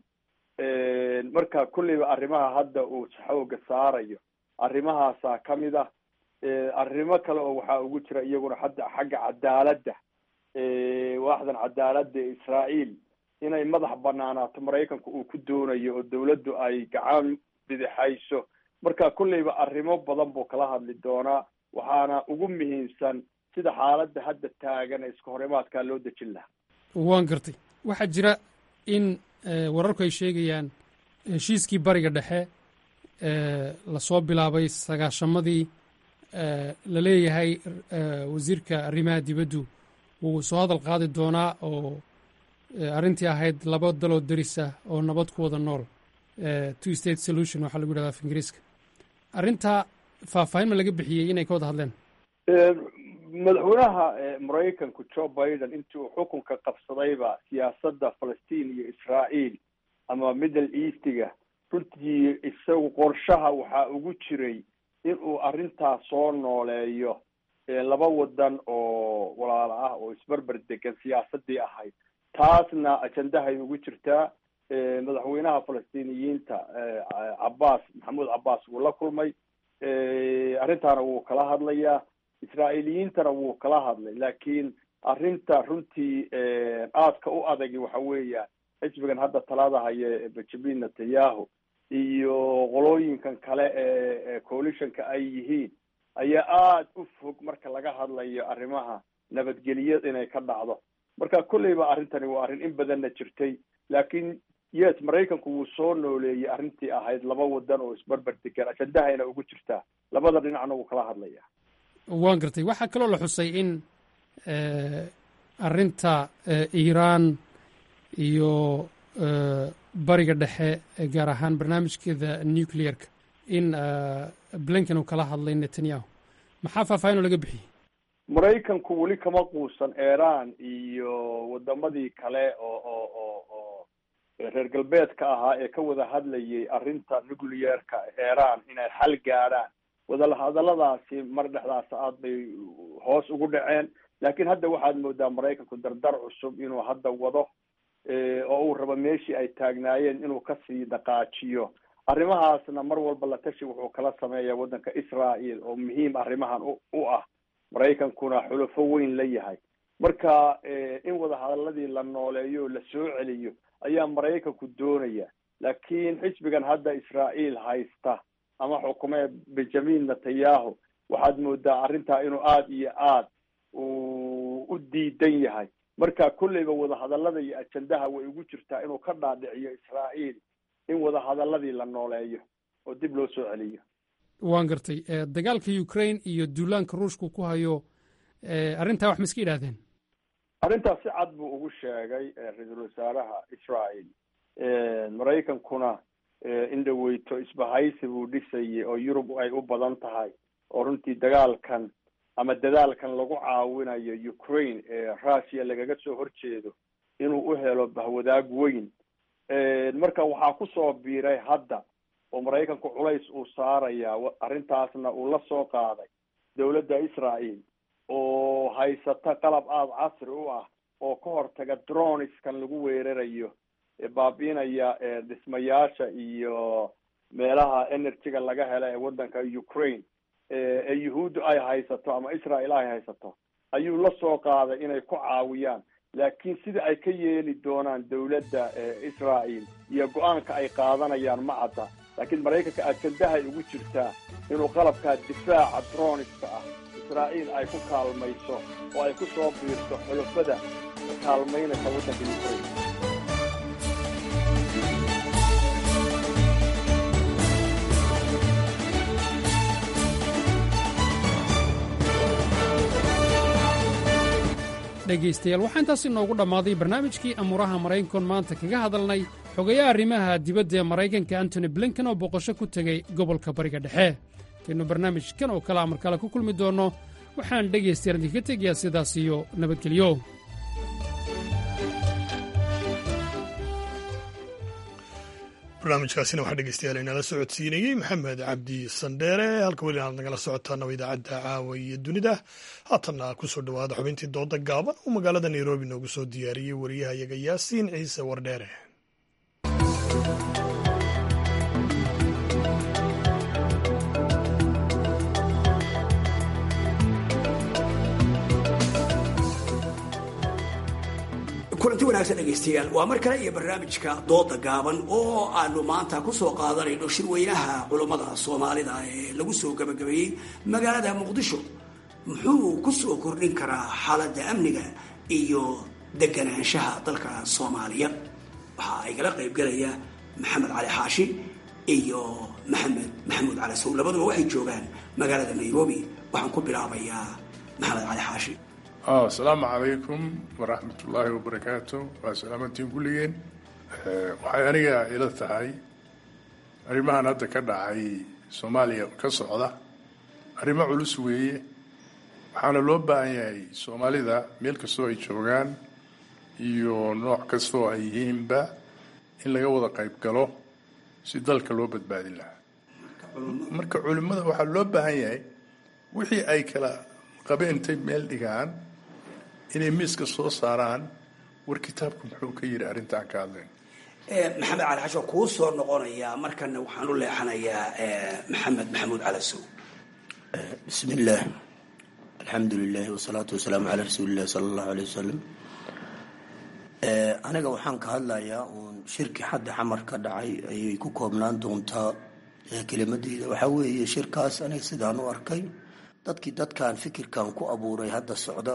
marka kulliba arrimaha hadda uu xooga saarayo arrimahaasaa ka mid ah arrimo kale oo waxaa ugu jira iyaguna hadda xagga cadaaladda waaxdan cadaaladda ee israa'iil inay madax banaanaato maraykanku uu ku doonayo oo dawladdu ay gacan bidixayso marka kulleyba arrimo badan buu kala hadli doonaa waxaana ugu muhiimsan sida xaaladda hadda taagan ee iska horimaadkaa loo dejin lahaa waan gartay waxaa jira in wararku ay sheegayaan heshiiskii bariga dhexe lasoo bilaabay sagaashamadii la leeyahay wasiirka arrimaha dibaddu wuu soo hadal qaadi doonaa oo arrintii ahayd laba daloo deris ah oo nabad ku wada nool two state solution waxaa lagu yidhahda af ingiriiska arrintaa faahfaahin ma laga bixiyey inay ka wada hadleen madaxweynaha maraykanku joe biden intii uu xukunka qabsadayba siyaasadda falastiin iyo israa'iil ama middle eastiga runtii isagu qorshaha waxaa ugu jiray in uu arrintaas soo nooleeyo laba wadan oo walaalo ah oo isberber degan siyaasadii ahayd taasna ajendahay ugu jirtaa madaxweynaha falastiiniyiinta cabbaas maxamuud cabbaas wuu la kulmay arrintaana wuu kala hadlayaa israa'iiliyiintana wuu kala hadlay laakiin arrinta runtii aadka u adagi waxa weeya xisbigan hadda talada haya benjamin netanyahu iyo qolooyinkan kale ee coalitionka ay yihiin ayaa aada u fog marka laga hadlayo arrimaha nabadgelyo inay ka dhacdo marka kolleyba arrintani waa arrin in badanna jirtay laakiin yes maraykanku wuu soo nooleeyey arrintii ahayd laba wadan oo isberber degan ajendahayna ugu jirtaa labada dhinacna wuu kala hadlaya waan gartay waxaa kaloo la xusay in arrinta iiraan iyo bariga dhexe gaar ahaan barnaamijkeeda nuclearka in blinken uu kala hadlay netanyahu maxaa faahfaahin oo laga bixiyey maraykanku weli kama quusan iiraan iyo wadamadii kale oo oo oo oo reer galbeedka ahaa ee ka wada hadlayay arrinta nuclearka iiraan inay xal gaadhaan wadahadaladaasi mar dhexdaas aad bay hoos ugu dhaceen laakiin hadda waxaad moodaa maraykanku dardar cusub inuu hadda wado oo uu rabo meeshii ay taagnaayeen inuu kasii dhaqaajiyo arrimahaasna mar walba la tashi wuxuu kala sameeyaa waddanka israel oo muhiim arrimahan u ah maraykankuna xulafo weyn la yahay marka in wadahadaladii la nooleeyo oo la soo celiyo ayaa maraykanku doonaya laakiin xisbigan hadda israael haysta ama xukumee benjamin netanyahu waxaad moodaa arrintaa inuu aada iyo aad uu u diidan yahay marka kolleyba wadahadalada iyo ajendaha way ugu jirtaa inuu ka dhaadhiciyo israael in wadahadaladii la nooleeyo oo dib loo soo celiyo waan gartay dagaalka ukraine iyo duulaanka ruushku ku hayo arrintaa wax ma iska idhaahdeen arrintaas si cad buu ugu sheegay ra-iisul wasaaraha israel maraykankuna in dhaweyto isbahaysi buu dhisayay oo yurub ay u badan tahay oo runtii dagaalkan ama dadaalkan lagu caawinayo ukraine ee russia lagaga soo horjeedo inuu u helo bahwadaag weyn marka waxaa kusoo biiray hadda oo maraykanku culays uu saaraya arrintaasna uu la soo qaaday dowladda israel oo haysata qalab aada casri u ah oo ka hortaga droniskan lagu weerarayo baabiinaya dhismayaasha iyo meelaha energyga laga hela ee waddanka ukraine ee yuhuuddu ay haysato ama israel ay haysato ayuu la soo qaaday inay ku caawiyaan laakiin sida ay ka yeeli doonaan dowladda israel iyo go-aanka ay qaadanayaan ma cadda laakiin maraykanka ajandahay ugu jirtaa inuu qalabkaa difaaca droniska ah israa'iil ay ku kaalmayso oo ay ku soo biirto xulafada kaalmaynaysa waddanka ukraine dhegaystayaal waxaa intaas inoogu dhammaaday barnaamijkii amuuraha maraykankoon maanta kaga hadalnay xogayaha arrimaha dibadda ee maraykanka antony blinken oo boqosho ku tegey gobolka bariga dhexe intaynu barnaamijkan oo kale amar kale ku kulmi doonno waxaan dhegaystayaal idinka tegayaa sidaas iyo nabadgelyo barnaamijkaasina waxaa dhegeystayaal inala socodsiinayey maxamed cabdi sandheere halka weli aad nagala socotaana idaacadda caawa iyo dunida haatanna kusoo dhowaada xubintii dooda gaaban uu magaalada nairobi noogu soo diyaariyey wariyahayaga yaasiin ciise wardheere kulanti wanaagsan dhegaystayaal waa mar kale iyo barnaamijka dooda gaaban oo aanu maanta kusoo qaadanayno shirweynaha culummada soomaalida ee lagu soo gabagabeeyey magaalada muqdisho muxuu kusoo kordhin karaa xaaladda amniga iyo deganaanshaha dalka soomaaliya waxaa igala qaybgelaya maxamed cali xaashi iyo maxamed maxamuud cali sow labaduba waxay joogaan magaalada nairobi waxaan ku bilaabayaa maxamed cali xaashi asalaamu calaykum waraxmatullaahi wabarakaatu waa salaamantiin kulligeen waxay aniga ila tahay arrimahan hadda ka dhacay soomaaliya ka socda arrimo culus weeye waxaana loo baahan yahay soomaalida meel kastoo ay joogaan iyo nooc kastoo ay yihiinba in laga wada qayb galo si dalka loo badbaadin lahaa marka culimmada waxaa loo baahan yahay wixii ay kala qabeen intay meel dhigaan inay miiska soo saaraan war kitaabku muxuu ka yidhi arrintaan ka hadlayn maxamed cali xasho kuu soo noqonayaa markana waxaan u leexanayaa maxamed maxamuud calasow bismi illaah alxamdu lilahi wasalaatu wasalaamu calaa rasuuli illahi sala allahu aleyh wasalam aniga waxaan ka hadlayaa uun shirki xadda xamar ka dhacay ayay ku koobnaan doontaa kelimadeyda waxaa weeye shirkaas aniga sidaan u arkay dadkii dadkan fikirkan ku abuuray hadda socda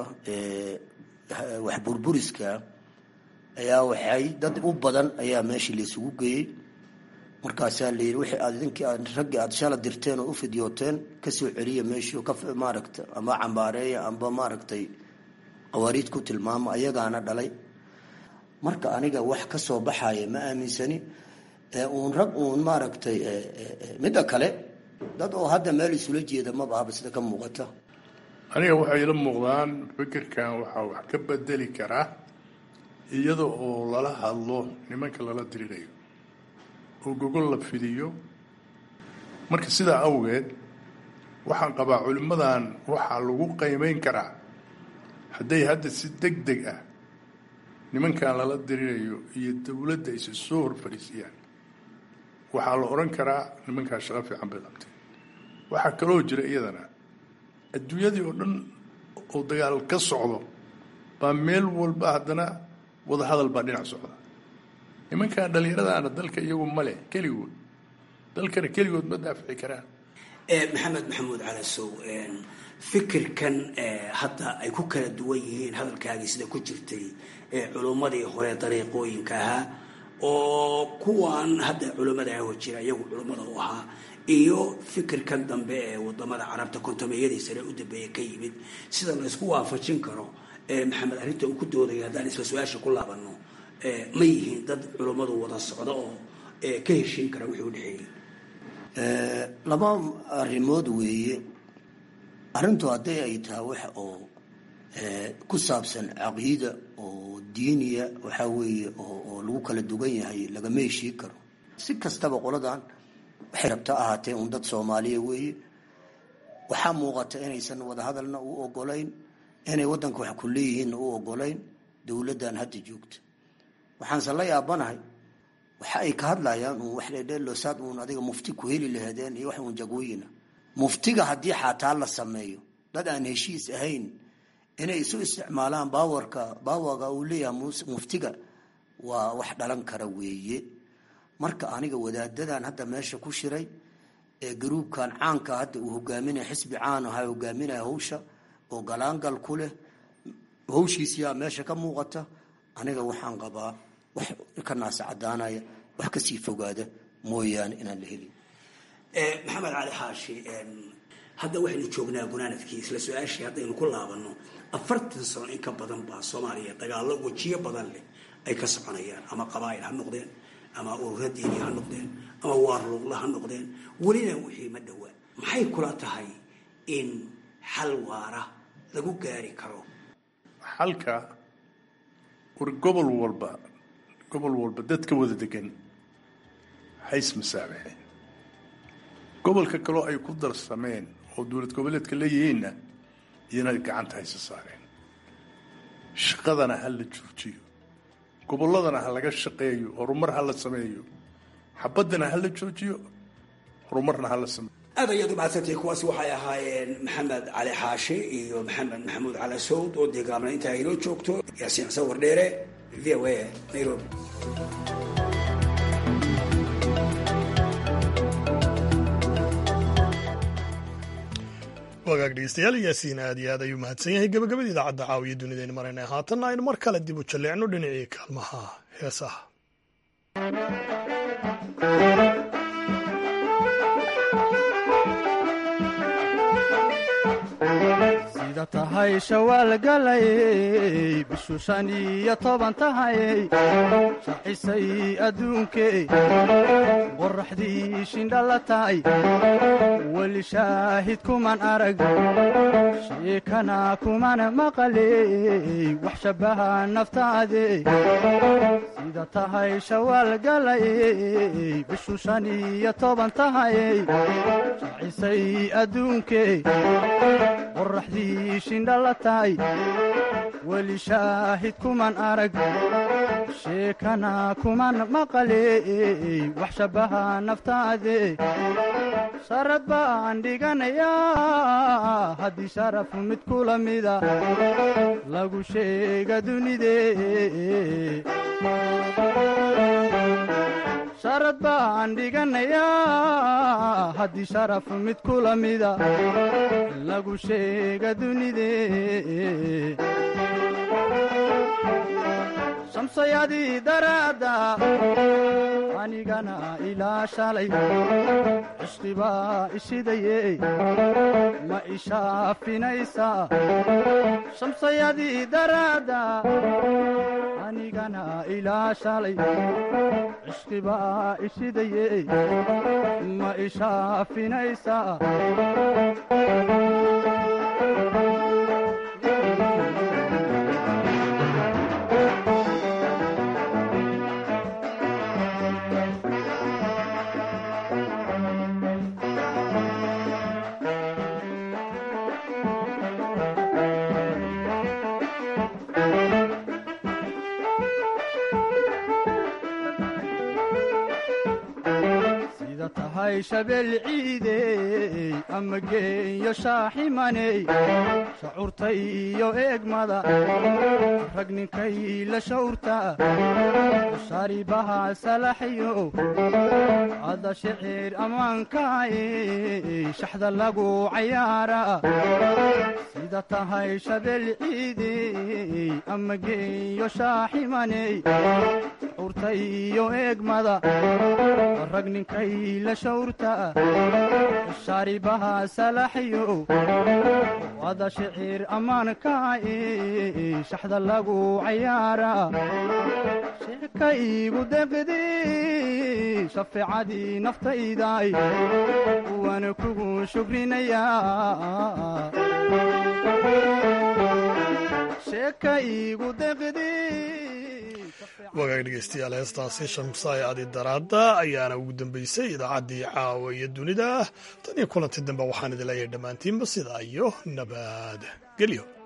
wax burburiska ayaa waxay dad u badan ayaa meeshii laysugu geeyey markaasaa layidhi wixii aad idinkii aad raggii aad shala dirteen oo u fidyooteen kasoo celiya meeshii oo ka maaragta ama cambaareeya amba maaragtay qawaariid ku tilmaama ayagaana dhalay marka aniga wax ka soo baxaya ma aaminsani uun rag uun maaragtay midda kale dad oo hadda meel isula jeeda maba ahaba sida ka muuqata aniga waxay ila muuqdaan fikirkan waxaa wax ka bedeli karaa iyada oo lala hadlo nimanka lala dirirayo oo gogol la fidiyo marka sidaa awgeed waxaan qabaa culimmadan waxaa lagu qiimeyn karaa hadday hadda si deg deg ah nimankan lala dirirayo iyo dowladda aysa soo hor fadhiisiyaan waxaa la odhan karaa nimankaa shaqo fiican bay qabteen waxaa kaloo jira iyadana adduunyadii oo dhan oo dagaal ka socdo baa meel walba haddana wadahadal baa dhinac socda nimankan dhallinyaradaana dalka iyagu male keligood dalkana keligood ma daafici karaan maxamed maxamuud calasow fikirkan hadda ay ku kala duwan yihiin hadalkaagii sida ku jirtay culummadii hore dariiqooyinka ahaa oo kuwan hadda culimmada aho jira iyagu culimmada u ahaa iyo fikirkan dambe ee wadamada carabta kontameeyadii sare u dambeeya ka yimid sida la isku waafajin karo maxamed arrinta uu ku doodaya haddaan isla su-aasha ku laabano ma yihiin dad culimmadu wada socdo oo ka heshiin kara wixii u dhexeeyey laba arrimood weeye arrintu hadday ay tahay wax oo ku saabsan caqiida oo diiniya waxaa weeye oo lagu kala dugan yahay lagama heshii karo si kastaba qoladan waxay rabta ahaatee un dad soomaaliya weeye waxaa muuqata inaysan wadahadalna u ogolayn inay waddanka wax ku leeyihiinna u ogolayn dowladdan hadda joogta waxaanse la yaabanahay waxa ay ka hadlayaan uun wax dheedheelo saad uun adiga mufti ku heli lahaadeen iyo wax uun jagooyina muftiga haddii xataa la sameeyo dad aan heshiis ahayn inay isu isticmaalaan baawarka baawaga uu leeyahay muftiga waa wax dhalan kara weeye marka aniga wadaadadan hadda meesha ku shiray ee garuubkan caanka hadda uu hogaaminaya xisbi caan aha hogaaminaya hawsha oo galaangal ku leh hawshiisiyaa meesha ka muuqata aniga waxaan qabaa wax ka naasa cadaanaya wax kasii fogaada mooyaane inaan la helin maxamed cali xaashi hadda waxaynu joognaa gunaanadkii isla su-aashii haddaynu ku laabanno afartan sano in ka badan baa soomaaliya dagaallo wejiyo badan leh ay ka soconayaan ama qabaa'il ha noqdeen ama urura diini ha noqdeen ama waarluuqla ha noqdeen welina wixii ma dhowaa maxay kula tahay in xal waara lagu gaari karo xalka war gobol walba gobol walba dadka wada degan hays masaabaxeen gobolka kaloo ay ku darsameen oo dowlad goboleedka leeyihiinna iyana gacanta haysa saareen shaqadana ha la joojiyo gobolladana ha laga shaqeeyo horumar ha la sameeyo xabaddana ha la joojiyo horumarna ha la sameeyo aad ayaad umahadsantay kuwaasi waxay ahaayeen maxamed cali xaashi iyo maxamed maxamuud cali sawd oo deegaamna intaa inoo joogto yaasiin xuseen wardheere v o a nairobi wagaag dhegeystayaal yaasiin aad iyo aad ayuu mahadsan yahay gabagabada idaacadda caawiya dunidaynu maraynay haatanna aynu mar kale dib u jalleecno dhinacii kaalmaha heesaha sida tahay shawaal galayey bishu shan iyo toban tahayey shacisay adduunkey qoraxdii shindhala tahay weli shaahid kuman arag sheekana kuman maqaley wax shabbaha naftaade sida tahay shawaal galayey bishu shan iyo toban tahayey shacisay adduunkey qoraxdii shindhala tahay weli shaahid kuman arag sheekana kuman maqaley wax shabbaha naftaade sharad baan dhiganayaa haddii sharaf mid kula mida lagu sheega dunide sharad baan dhiganayaa haddii sharaf mid kula mida lagu sheega dunide shamsayadii daraadda anigana ilaa shalay cishqibaa ishidaye ma ishaafinaysaa shamsayadii daraadda anigana ilaa shalay cishqibaa ishidaye ma ishaafinaysaa sida tahay shabeel ciidey ama geeyo shaaximaney shacuurta iyo eegmada rag ninkay la shawrta sharibaha salaxyo ada shicir ammaankaay shaxda lagu cayaara sida tahay shabeel ciidey ama geeyo shaaximaney shacuurta iyo eegmada rag ninkay la shawrta sharibaha salaxyo ada shicir ammaankaay shaxda lagu cayaara sheeka iigu deqdi shafeecadii naftayday waana kugu shukrinayaa sheeka iigu deqdi wagaag dhegeystayaal heestaasi shamsaay adi daraadda ayaana ugu dambeysay idaacaddii caawa iyo dunida tan iyo kulanti dambe waxaan idin leeyahay dhammaantiinba sidaa iyo nabad gelyo